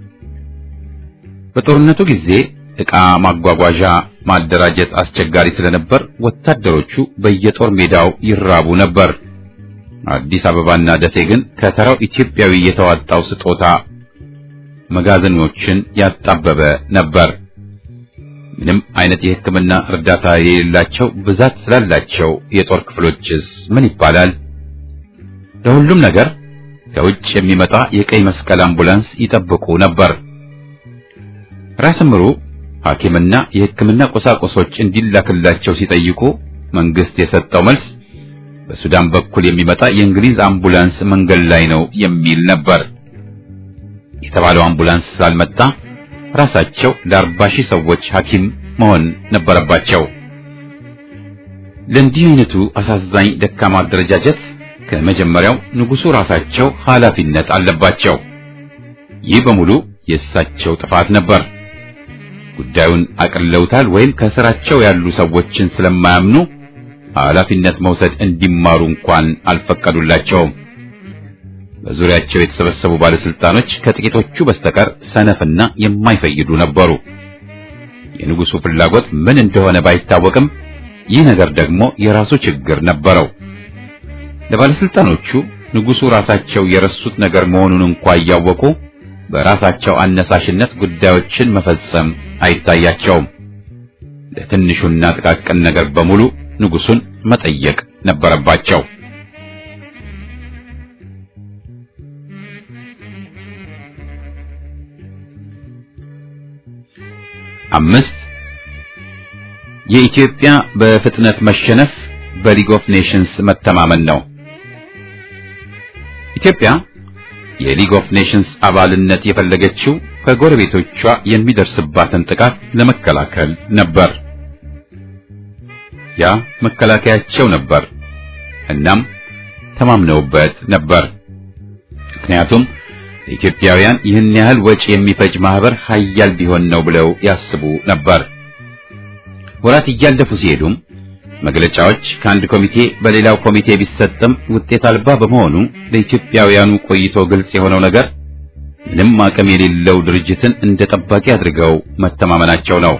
Speaker 1: በጦርነቱ ጊዜ ዕቃ ማጓጓዣ ማደራጀት አስቸጋሪ ስለነበር ወታደሮቹ በየጦር ሜዳው ይራቡ ነበር። አዲስ አበባና ደሴ ግን ከተራው ኢትዮጵያዊ የተዋጣው ስጦታ መጋዘኖችን ያጣበበ ነበር። ምንም አይነት የሕክምና እርዳታ የሌላቸው ብዛት ስላላቸው የጦር ክፍሎችስ ምን ይባላል? ለሁሉም ነገር ከውጭ የሚመጣ የቀይ መስቀል አምቡላንስ ይጠብቁ ነበር። ራስ ምሩ ሐኪምና የሕክምና ቁሳቁሶች እንዲላክላቸው ሲጠይቁ መንግስት የሰጠው መልስ በሱዳን በኩል የሚመጣ የእንግሊዝ አምቡላንስ መንገድ ላይ ነው የሚል ነበር። የተባለው አምቡላንስ ስላልመጣ ራሳቸው ለአርባ ሺህ ሰዎች ሐኪም መሆን ነበረባቸው። ለእንዲህ አይነቱ አሳዛኝ ደካማ አደረጃጀት ከመጀመሪያው ንጉሡ ራሳቸው ኃላፊነት አለባቸው። ይህ በሙሉ የእሳቸው ጥፋት ነበር። ጉዳዩን አቅለውታል ወይም ከስራቸው ያሉ ሰዎችን ስለማያምኑ ኃላፊነት መውሰድ እንዲማሩ እንኳን አልፈቀዱላቸውም። በዙሪያቸው የተሰበሰቡ ባለስልጣኖች ከጥቂቶቹ በስተቀር ሰነፍና የማይፈይዱ ነበሩ። የንጉሡ ፍላጎት ምን እንደሆነ ባይታወቅም ይህ ነገር ደግሞ የራሱ ችግር ነበረው። ለባለስልጣኖቹ ንጉሡ ራሳቸው የረሱት ነገር መሆኑን እንኳ እያወቁ በራሳቸው አነሳሽነት ጉዳዮችን መፈጸም አይታያቸውም። ለትንሹና ጥቃቅን ነገር በሙሉ ንጉሡን መጠየቅ ነበረባቸው። አምስት የኢትዮጵያ በፍጥነት መሸነፍ በሊግ ኦፍ ኔሽንስ መተማመን ነው። ኢትዮጵያ የሊግ ኦፍ ኔሽንስ አባልነት የፈለገችው ከጎረቤቶቿ የሚደርስባትን ጥቃት ለመከላከል ነበር። ያ መከላከያቸው ነበር። እናም ተማምነውበት ነበር። ምክንያቱም ኢትዮጵያውያን ይህን ያህል ወጪ የሚፈጅ ማህበር ሀያል ቢሆን ነው ብለው ያስቡ ነበር። ወራት እያለፉ ሲሄዱም መግለጫዎች ከአንድ ኮሚቴ በሌላው ኮሚቴ ቢሰጥም ውጤት አልባ በመሆኑ ለኢትዮጵያውያኑ ቆይቶ ግልጽ የሆነው ነገር ምንም አቅም የሌለው ድርጅትን እንደ ጠባቂ አድርገው መተማመናቸው ነው።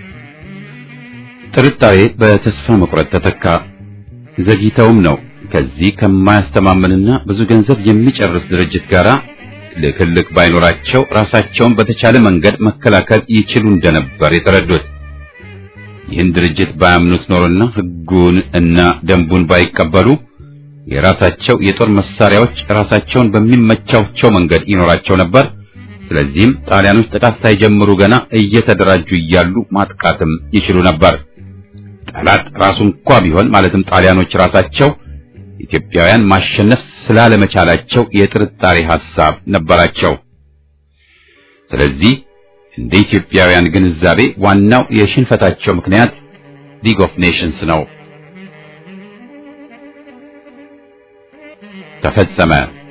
Speaker 1: ጥርጣሬ በተስፋ መቁረጥ ተተካ። ዘግይተውም ነው ከዚህ ከማያስተማምንና ብዙ ገንዘብ የሚጨርስ ድርጅት ጋር ልክልክ ባይኖራቸው ራሳቸውን በተቻለ መንገድ መከላከል ይችሉ እንደነበር የተረዱት። ይህን ድርጅት ባያምኑት ኖሮና ሕጉን እና ደንቡን ባይቀበሉ የራሳቸው የጦር መሳሪያዎች ራሳቸውን በሚመቻቸው መንገድ ይኖራቸው ነበር። ስለዚህም ጣሊያኖች ጥቃት ሳይጀምሩ ገና እየተደራጁ እያሉ ማጥቃትም ይችሉ ነበር። ጠላት ራሱ እንኳ ቢሆን ማለትም ጣሊያኖች ራሳቸው ኢትዮጵያውያን ማሸነፍ ስላለመቻላቸው የጥርጣሬ ሐሳብ ነበራቸው። ስለዚህ እንደ ኢትዮጵያውያን ግንዛቤ ዋናው የሽንፈታቸው ምክንያት ሊግ ኦፍ ኔሽንስ ነው። ተፈጸመ።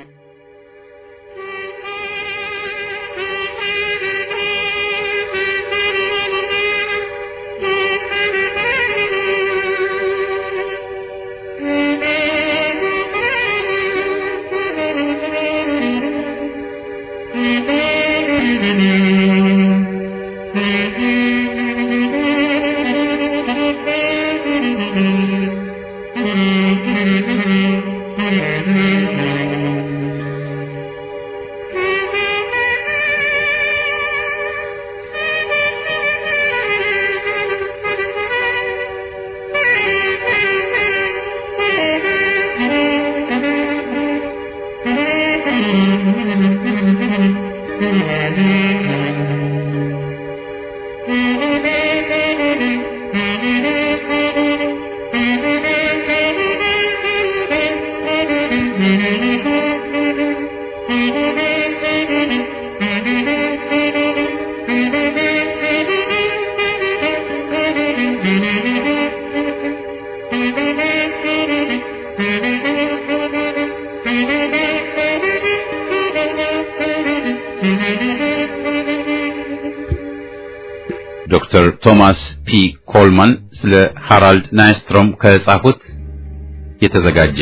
Speaker 1: ዶክተር ቶማስ ፒ ኮልማን ስለ ሃራልድ ናይስትሮም ከጻፉት የተዘጋጀ።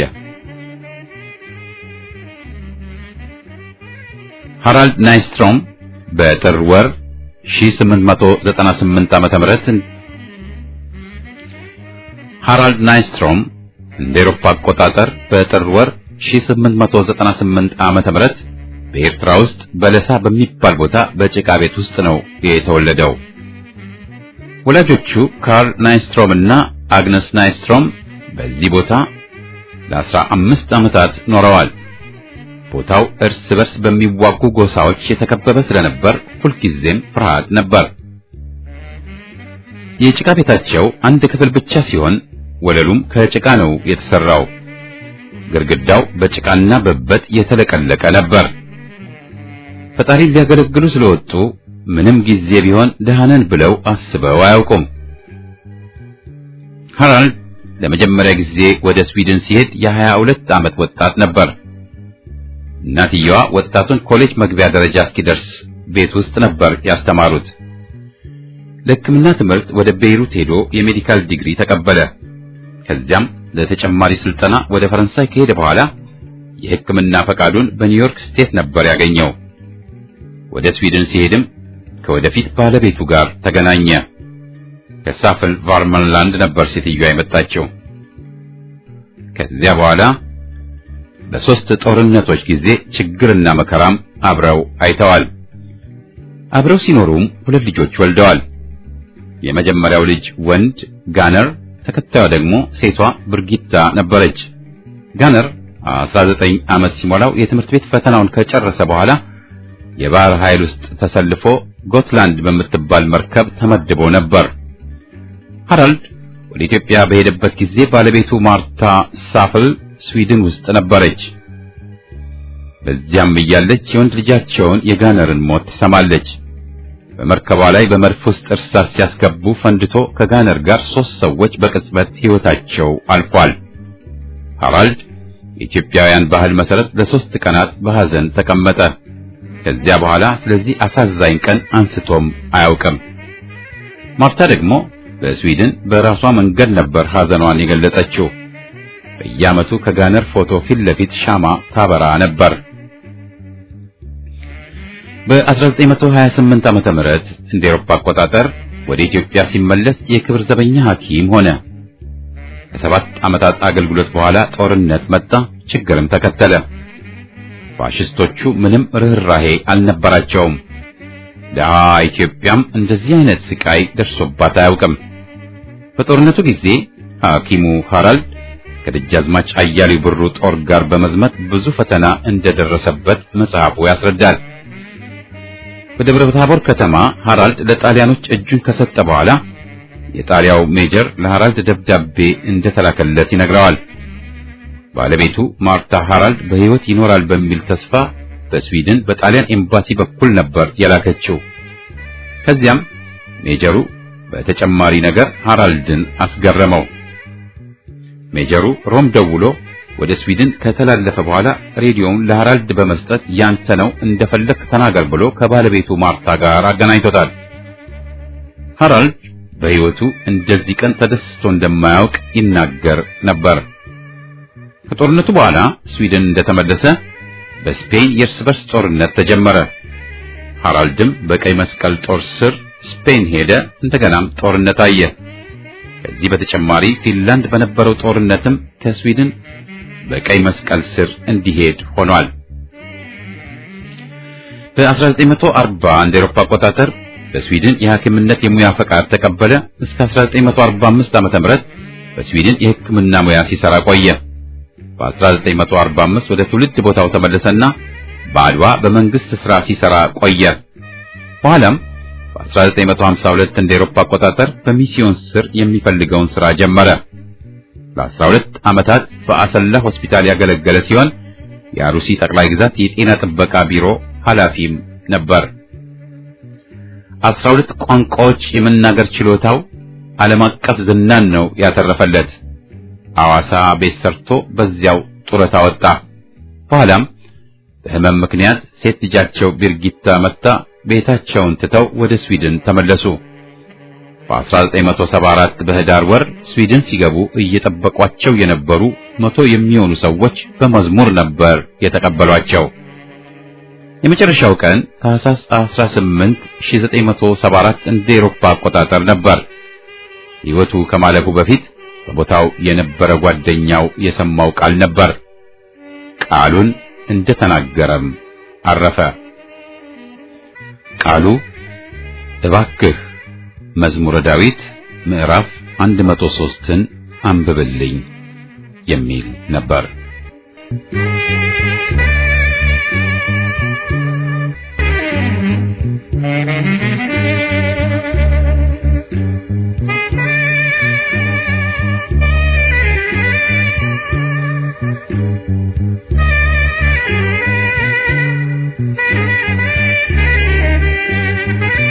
Speaker 1: ሃራልድ ናይስትሮም በጥር ወር 1898 ዓመተ ምህረት ሃራልድ ናይስትሮም እንደ ኤሮፓ አቆጣጠር በጥር ወር 1898 ዓመተ ምህረት በኤርትራ ውስጥ በለሳ በሚባል ቦታ በጭቃ ቤት ውስጥ ነው የተወለደው። ወላጆቹ ካርል ናይስትሮም እና አግነስ ናይስትሮም በዚህ ቦታ ለአስራ አምስት ዓመታት ኖረዋል። ቦታው እርስ በርስ በሚዋጉ ጎሳዎች የተከበበ ስለነበር ሁልጊዜም ፍርሃት ነበር። የጭቃ ቤታቸው አንድ ክፍል ብቻ ሲሆን ወለሉም ከጭቃ ነው የተሰራው። ግድግዳው በጭቃና በበት የተለቀለቀ ነበር። ፈጣሪ ሊያገለግሉ ስለወጡ ምንም ጊዜ ቢሆን ደሃነን ብለው አስበው አያውቁም። ሃራልድ ለመጀመሪያ ጊዜ ወደ ስዊድን ሲሄድ የሀያ ሁለት ዓመት ወጣት ነበር። እናትየዋ ወጣቱን ኮሌጅ መግቢያ ደረጃ እስኪደርስ ቤት ውስጥ ነበር ያስተማሩት። ለሕክምና ትምህርት ወደ ቤይሩት ሄዶ የሜዲካል ዲግሪ ተቀበለ። ከዚያም ለተጨማሪ ስልጠና ወደ ፈረንሳይ ከሄደ በኋላ የሕክምና ፈቃዱን በኒውዮርክ ስቴት ነበር ያገኘው። ወደ ስዊድን ሲሄድም ከወደፊት ባለቤቱ ጋር ተገናኘ። ከሳፍል ቫርመንላንድ ነበር ሴትዮዋ የመጣችው። ከዚያ በኋላ በሶስት ጦርነቶች ጊዜ ችግርና መከራም አብረው አይተዋል። አብረው ሲኖሩም ሁለት ልጆች ወልደዋል። የመጀመሪያው ልጅ ወንድ ጋነር፣ ተከታዩ ደግሞ ሴቷ ብርጊታ ነበረች። ጋነር 19 ዓመት ሲሞላው የትምህርት ቤት ፈተናውን ከጨረሰ በኋላ የባህር ኃይል ውስጥ ተሰልፎ ጎትላንድ በምትባል መርከብ ተመድቦ ነበር። ሃራልድ ወደ ኢትዮጵያ በሄደበት ጊዜ ባለቤቱ ማርታ ሳፍል ስዊድን ውስጥ ነበረች። በዚያም እያለች የወንድ ልጃቸውን የጋነርን ሞት ትሰማለች። በመርከቧ ላይ በመድፍ ውስጥ እርሳስ ሲያስገቡ ፈንድቶ ከጋነር ጋር ሶስት ሰዎች በቅጽበት ሕይወታቸው አልፏል። ሃራልድ የኢትዮጵያውያን ባህል መሰረት ለሶስት ቀናት በሐዘን ተቀመጠ። ከዚያ በኋላ ስለዚህ አሳዛኝ ቀን አንስቶም አያውቅም። ማርታ ደግሞ በስዊድን በራሷ መንገድ ነበር ሐዘኗን የገለጸችው። በየዓመቱ ከጋነር ፎቶ ፊት ለፊት ሻማ ታበራ ነበር። በ1928 ዓመተ ምህረት እንደ ኤሮፓ አቆጣጠር ወደ ኢትዮጵያ ሲመለስ የክብር ዘበኛ ሐኪም ሆነ። ከሰባት ዓመታት አገልግሎት በኋላ ጦርነት መጣ፣ ችግርም ተከተለ። ፋሽስቶቹ ምንም ርኅራሄ አልነበራቸውም። ደሃ ኢትዮጵያም እንደዚህ አይነት ስቃይ ደርሶባት አያውቅም። በጦርነቱ ጊዜ ሐኪሙ ሃራልድ ከደጃዝማች አያሌው ብሩ ጦር ጋር በመዝመት ብዙ ፈተና እንደደረሰበት መጽሐፉ ያስረዳል። በደብረ ታቦር ከተማ ሃራልድ ለጣሊያኖች እጁን ከሰጠ በኋላ የጣሊያው ሜጀር ለሃራልድ ደብዳቤ እንደተላከለት ይነግረዋል። ባለቤቱ ማርታ ሃራልድ በሕይወት ይኖራል በሚል ተስፋ በስዊድን በጣሊያን ኤምባሲ በኩል ነበር የላከችው። ከዚያም ሜጀሩ በተጨማሪ ነገር ሃራልድን አስገረመው። ሜጀሩ ሮም ደውሎ ወደ ስዊድን ከተላለፈ በኋላ ሬዲዮውን ለሃራልድ በመስጠት ያንተ ነው እንደፈለክ ተናገር ብሎ ከባለቤቱ ማርታ ጋር አገናኝቶታል። ሃራልድ በሕይወቱ እንደዚህ ቀን ተደስቶ እንደማያውቅ ይናገር ነበር። ከጦርነቱ በኋላ ስዊድን እንደተመለሰ በስፔን የእርስ በርስ ጦርነት ተጀመረ። ሃራልድም በቀይ መስቀል ጦር ስር ስፔን ሄደ። እንደገናም ጦርነት አየ። ከዚህ በተጨማሪ ፊንላንድ በነበረው ጦርነትም ከስዊድን በቀይ መስቀል ስር እንዲሄድ ሆኗል። በ1940 እንደ ኤሮፓ አቆጣጠር በስዊድን የሐኪምነት የሙያ ፈቃድ ተቀበለ። እስከ 1945 ዓመተ ምህረት በስዊድን የሕክምና ሙያ ሲሰራ ቆየ። በ1945 ወደ ትውልድ ቦታው ተመለሰና በአድዋ በመንግስት ስራ ሲሰራ ቆየ። በኋላም በ1952 እንደ ኤሮፓ አቆጣጠር በሚስዮን ስር የሚፈልገውን ስራ ጀመረ። ለ12 ዓመታት በአሰላ ሆስፒታል ያገለገለ ሲሆን የአሩሲ ጠቅላይ ግዛት የጤና ጥበቃ ቢሮ ኃላፊም ነበር። 12 ቋንቋዎች የመናገር ችሎታው ዓለም አቀፍ ዝናን ነው ያተረፈለት። ሐዋሳ ቤት ሰርቶ በዚያው ጡረታ ወጣ። በኋላም በህመም ምክንያት ሴት ልጃቸው ቢርጊታ መታ ቤታቸውን ትተው ወደ ስዊድን ተመለሱ። በ1974 በህዳር ወር ስዊድን ሲገቡ እየጠበቋቸው የነበሩ መቶ የሚሆኑ ሰዎች በመዝሙር ነበር የተቀበሏቸው። የመጨረሻው ቀን ታህሳስ 18 1974 እንደ ኤሮፓ አቆጣጠር ነበር። ሕይወቱ ከማለፉ በፊት በቦታው የነበረ ጓደኛው የሰማው ቃል ነበር። ቃሉን እንደተናገረም አረፈ። ቃሉ እባክህ መዝሙረ ዳዊት ምዕራፍ 103ን አንብብልኝ የሚል ነበር።
Speaker 4: Thank you.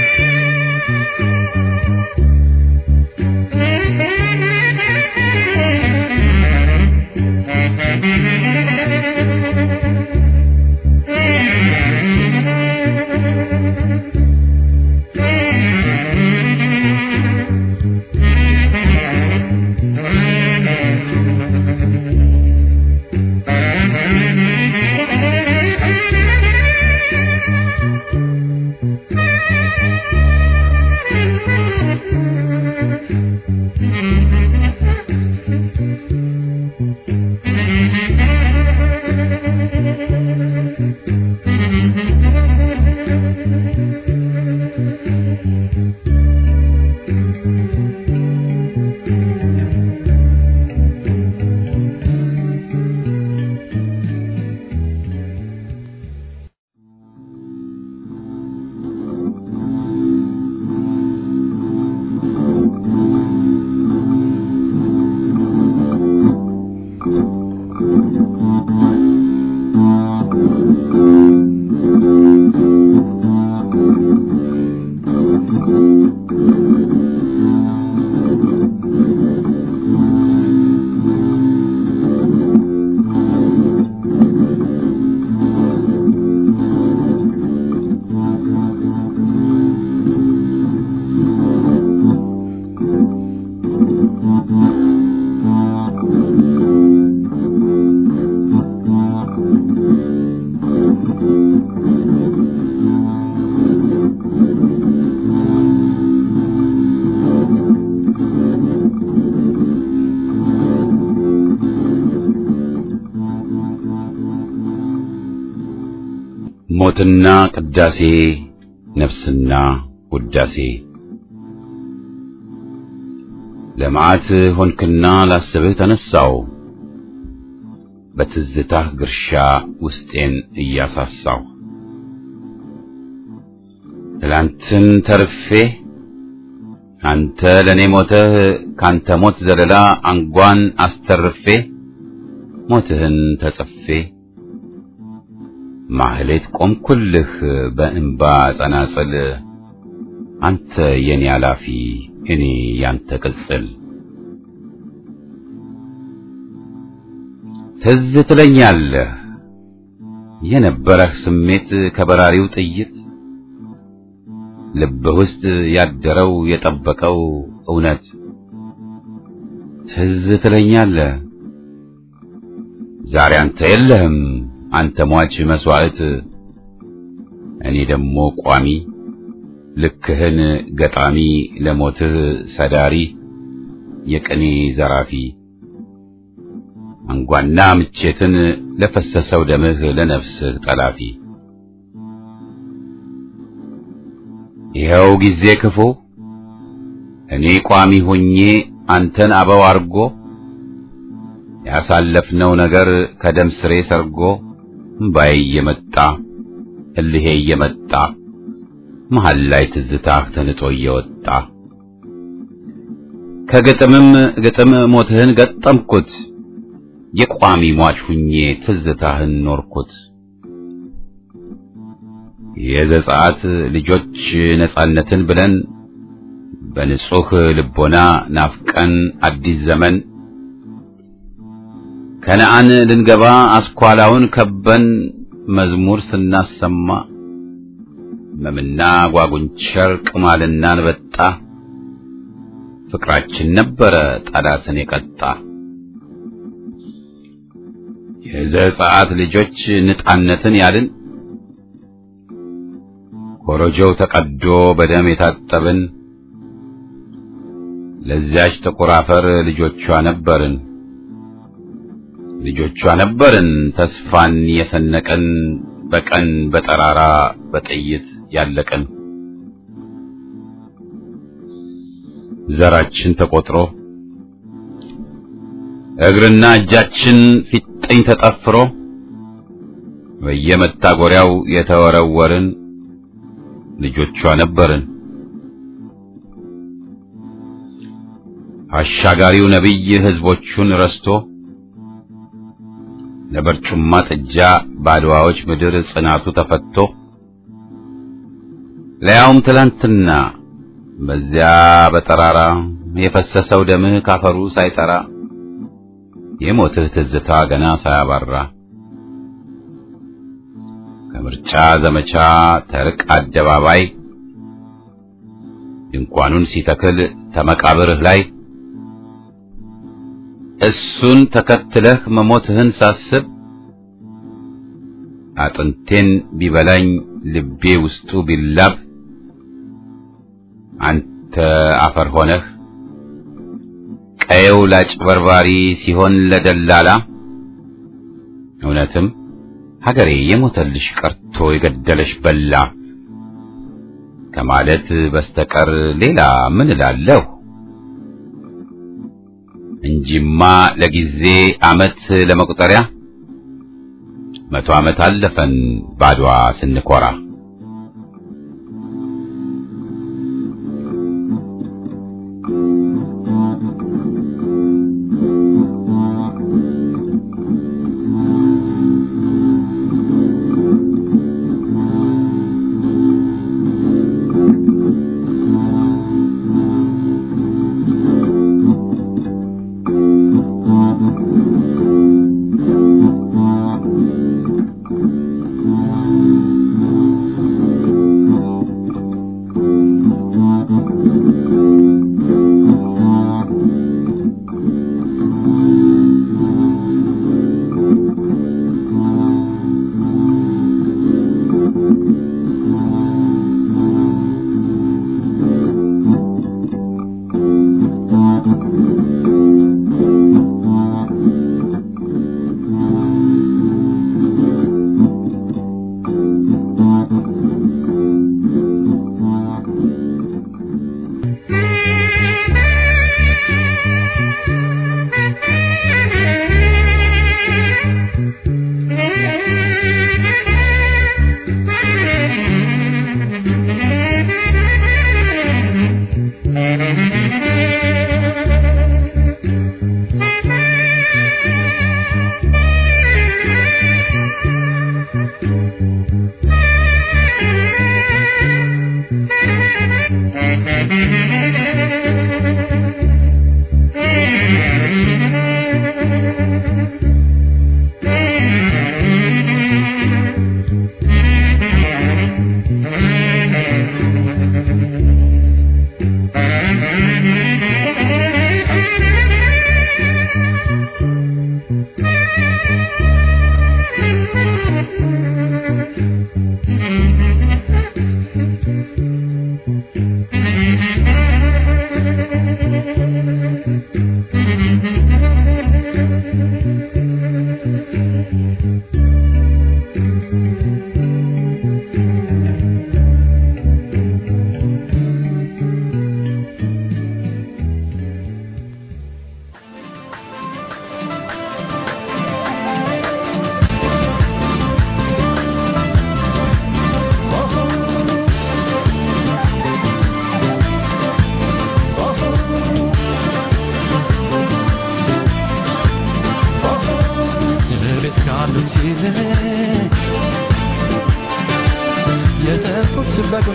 Speaker 1: ሞትና ቅዳሴ ነፍስና ውዳሴ ለመዓት ሆንክና ላስብህ ተነሳው በትዝታህ ግርሻ ውስጤን እያሳሳው ትላንትን ተርፌ አንተ ለኔ ሞተህ ካንተ ሞት ዘለላ አንጓን አስተርፌ ሞትህን ተጽፌ ማህሌት ቆምኩልህ በእንባ ጸናጽል አንተ የኔ አላፊ እኔ ያንተ ቅጽል ትዝ ትለኛለህ የነበረህ ስሜት ከበራሪው ጥይት ልብህ ውስጥ ያደረው የጠበቀው እውነት ትዝ ትለኛለህ ዛሬ አንተ የለህም አንተ ሟች መስዋዕት እኔ ደግሞ ቋሚ ልክህን ገጣሚ ለሞትህ ሰዳሪ የቅኔ ዘራፊ አንጓና ምቼትን ለፈሰሰው ደምህ ለነፍስህ ጠላፊ ይኸው ጊዜ ክፉ እኔ ቋሚ ሆኜ አንተን አበው አርጎ ያሳለፍነው ነገር ከደም ስሬ ሰርጎ እምባዬ እየመጣ እልሄ እየመጣ መሃል ላይ ትዝታህ ተንጦ እየወጣ ከግጥምም ግጥም ሞትህን ገጠምኩት የቋሚ ሟች ሁኜ ትዝታህን ኖርኩት የዘጸአት ልጆች ነጻነትን ብለን በንጹህ ልቦና ናፍቀን አዲስ ዘመን ከነአን ልንገባ አስኳላውን ከበን መዝሙር ስናሰማ መምና ጓጉንቸር ቅማልና አንበጣ ፍቅራችን ነበረ ጠላትን የቀጣ የዘጸአት ልጆች ንጣነትን ያልን ኮረጆው ተቀዶ በደም የታጠብን ለዚያች ጥቁር አፈር ልጆቿ ነበርን ልጆቿ ነበርን ተስፋን የሰነቀን በቀን በጠራራ በጥይት ያለቀን ዘራችን ተቆጥሮ እግርና እጃችን ፊጥኝ ተጠፍሮ በየመታጎሪያው የተወረወርን ልጆቿ ነበርን። አሻጋሪው ነቢይ ሕዝቦቹን ረስቶ ለበርጩማ ጥጃ ባድዋዎች ምድር ጽናቱ ተፈቶ ለያውም ትላንትና በዚያ በጠራራ የፈሰሰው ደምህ ካፈሩ ሳይጠራ የሞትህ ትዝታ ገና ሳያባራ ከምርጫ ዘመቻ ተርቅ አደባባይ ድንኳኑን ሲተክል ተመቃብርህ ላይ እሱን ተከትለህ መሞትህን ሳስብ አጥንቴን ቢበላኝ ልቤ ውስጡ ቢላብ አንተ አፈር ሆነህ ቀየው ላጭበርባሪ ሲሆን ለደላላ እውነትም ሀገሬ የሞተልሽ ቀርቶ የገደለሽ በላ ከማለት በስተቀር ሌላ ምን እላለሁ? እንጂማ ለጊዜ ዓመት ለመቁጠሪያ መቶ ዓመት አለፈን ባድዋ ስንኮራ።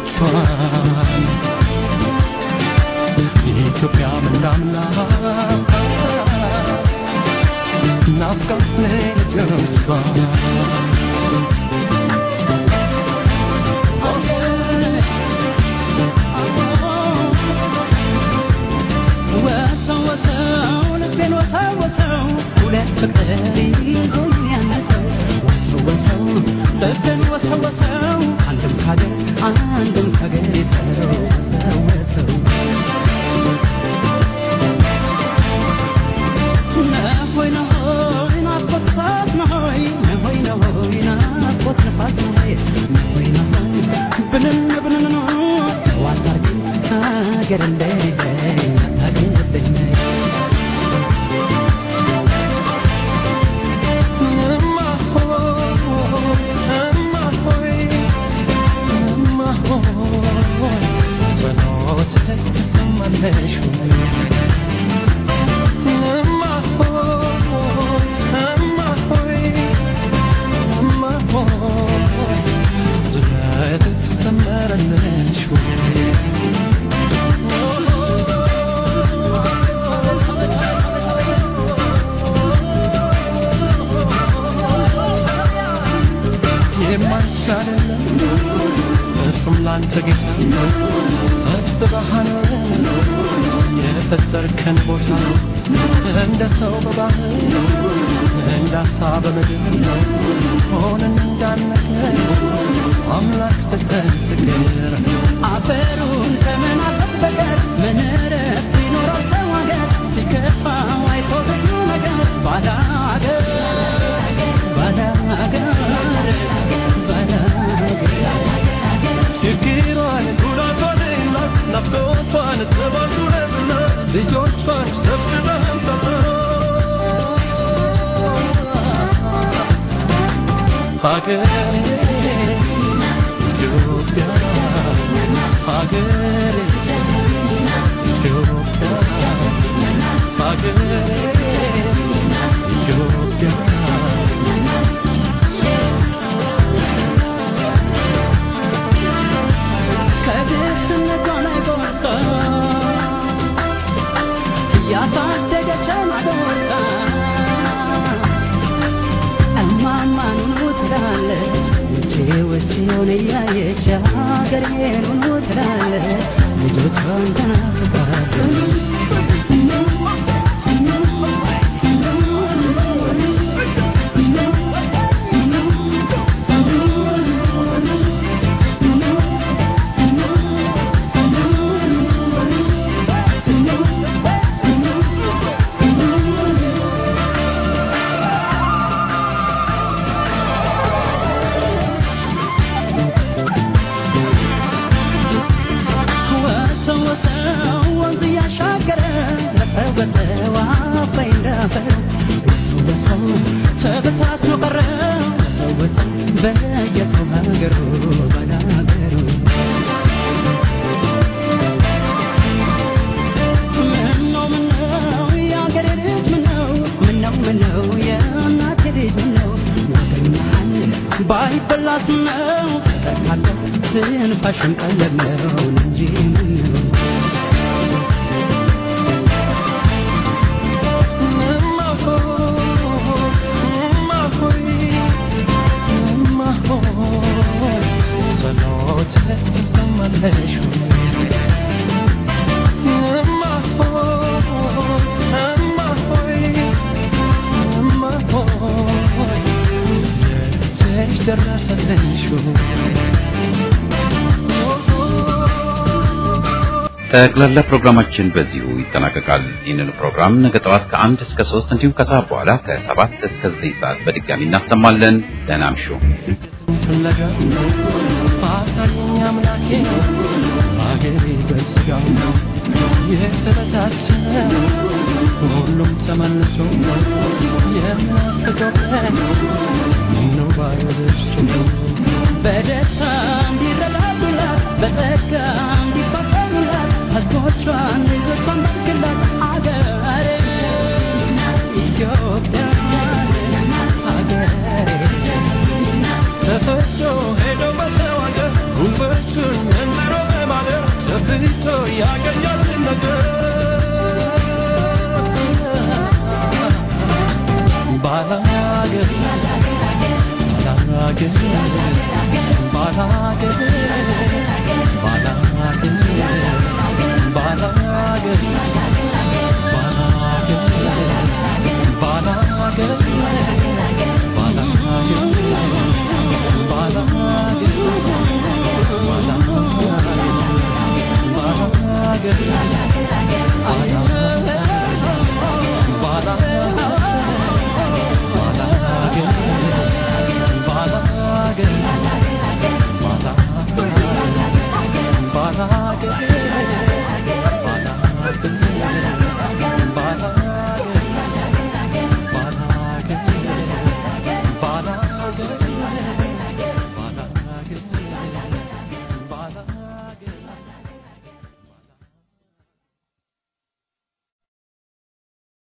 Speaker 3: ልጆቿን የኢትዮጵያ ምንዳምና ናፍቃት ልጆቿን ወሰው ወሰው ልቤን ወሰው ወሰው ሁለት ፍቅር ይዞኝ ያነሰው ወሰው ወሰው ልቤን ወሰው ወሰው አንድም ካገር አንድም ካገር የተው ወሰው ወሰው ነሆይ ነሆይ ናፍቆት እሳት ነሆይ ነሆይ ነሆይ ናፍቆት ነፋስ ነሆይ ነሆይ ነሆይ ብንን ብንን ነው ዋታርግኝ ሀገር እንደሌለኝ አታገኝብኝ እማ ሆይ እማ ሆይ እማ ሆይ ጸሎት ትሰማለሽ ወይ እማ ሆይ እማ ሆይ እማ ሆይ ዝነት ትሰመረልሽ የማይቻለን እርሱም ላንተ ጌታ አስበሃን የፈጠርከን ቦታ እንደ ሰው በባህር እንደ አሳ በምድር ሆነን እንዳነገር አምላክ ሰጠን ፍቅር አፈሩን ከመናፈቅ በቀር ምን እረፍት ይኖረው ሰው ሀገር ሲከፋው አይቶ ብዙ ነገር ባዳ ሀገር ባዳ ሀገር ባዳ ሀገር ችግሯን ጉዳቷንና ናፍቆቷን ተባቱንና ልጆቿን ሰብስበን ሰብስበን ሀገሬ ኢትዮጵያ ሀገሬ ኢትዮጵያ ሀገሬ ኢትዮጵያ ከድህነቷ ላይ ጎርታ ያሳደገችን ጎርታ እማማን ኑ ትላለች ውጪ ውጪውን እያየች ሀገሬን ኑ ትላለች ልጆቿን ተናፍቃለች ወሰው ወሰው ወንዝ እያሻገረ ለፈወሰው አባይ እንዳፈር ወሰው ተበታትኖ ቀረ ወሰው በየሰው ሀገሩ ባላገሩ ምነው ምነው የአገሬ ልጅ ምነው ምነው ምነው የእናቴ ልጅ ምነው ያገኛል ባይበላስ ነው ጠቃለ ትንፋሽን ቀለብ ነው እንጂ ምነው እማ ሆይ እማ ሆይ እማ ሆይ ጸሎት ትሰማለሽ ወይ እማ ሆይ እማ ሆይ እማ ሆይ ልጅሽ ደረሰልሽ
Speaker 1: ጠቅላላ ፕሮግራማችን በዚሁ ይጠናቀቃል። ይህንን ፕሮግራም ነገ ጠዋት ከአንድ እስከ ሶስት እንዲሁም ከሰዓት በኋላ ከሰባት እስከ ዘጠኝ ሰዓት በድጋሚ እናሰማለን። ደህና እምሹ።
Speaker 3: ፍለጋ አሳየኝ አምላኬ አገሬ በስጋው የተበታተነ ሁሉም ተመልሶ የምናፍቀው ቀን ምነው ባይወደሱ በደስታ እንዲረዳዱላት በጸጋ እንዲፋቀሩላት ሕዝቦቿን ልጆቿን ባርክላት አገሬ ኢትዮጵያ አገሬ ተፈቶ ሄዶ በሰው አገር ጉንበቱን ባላገር ባላገር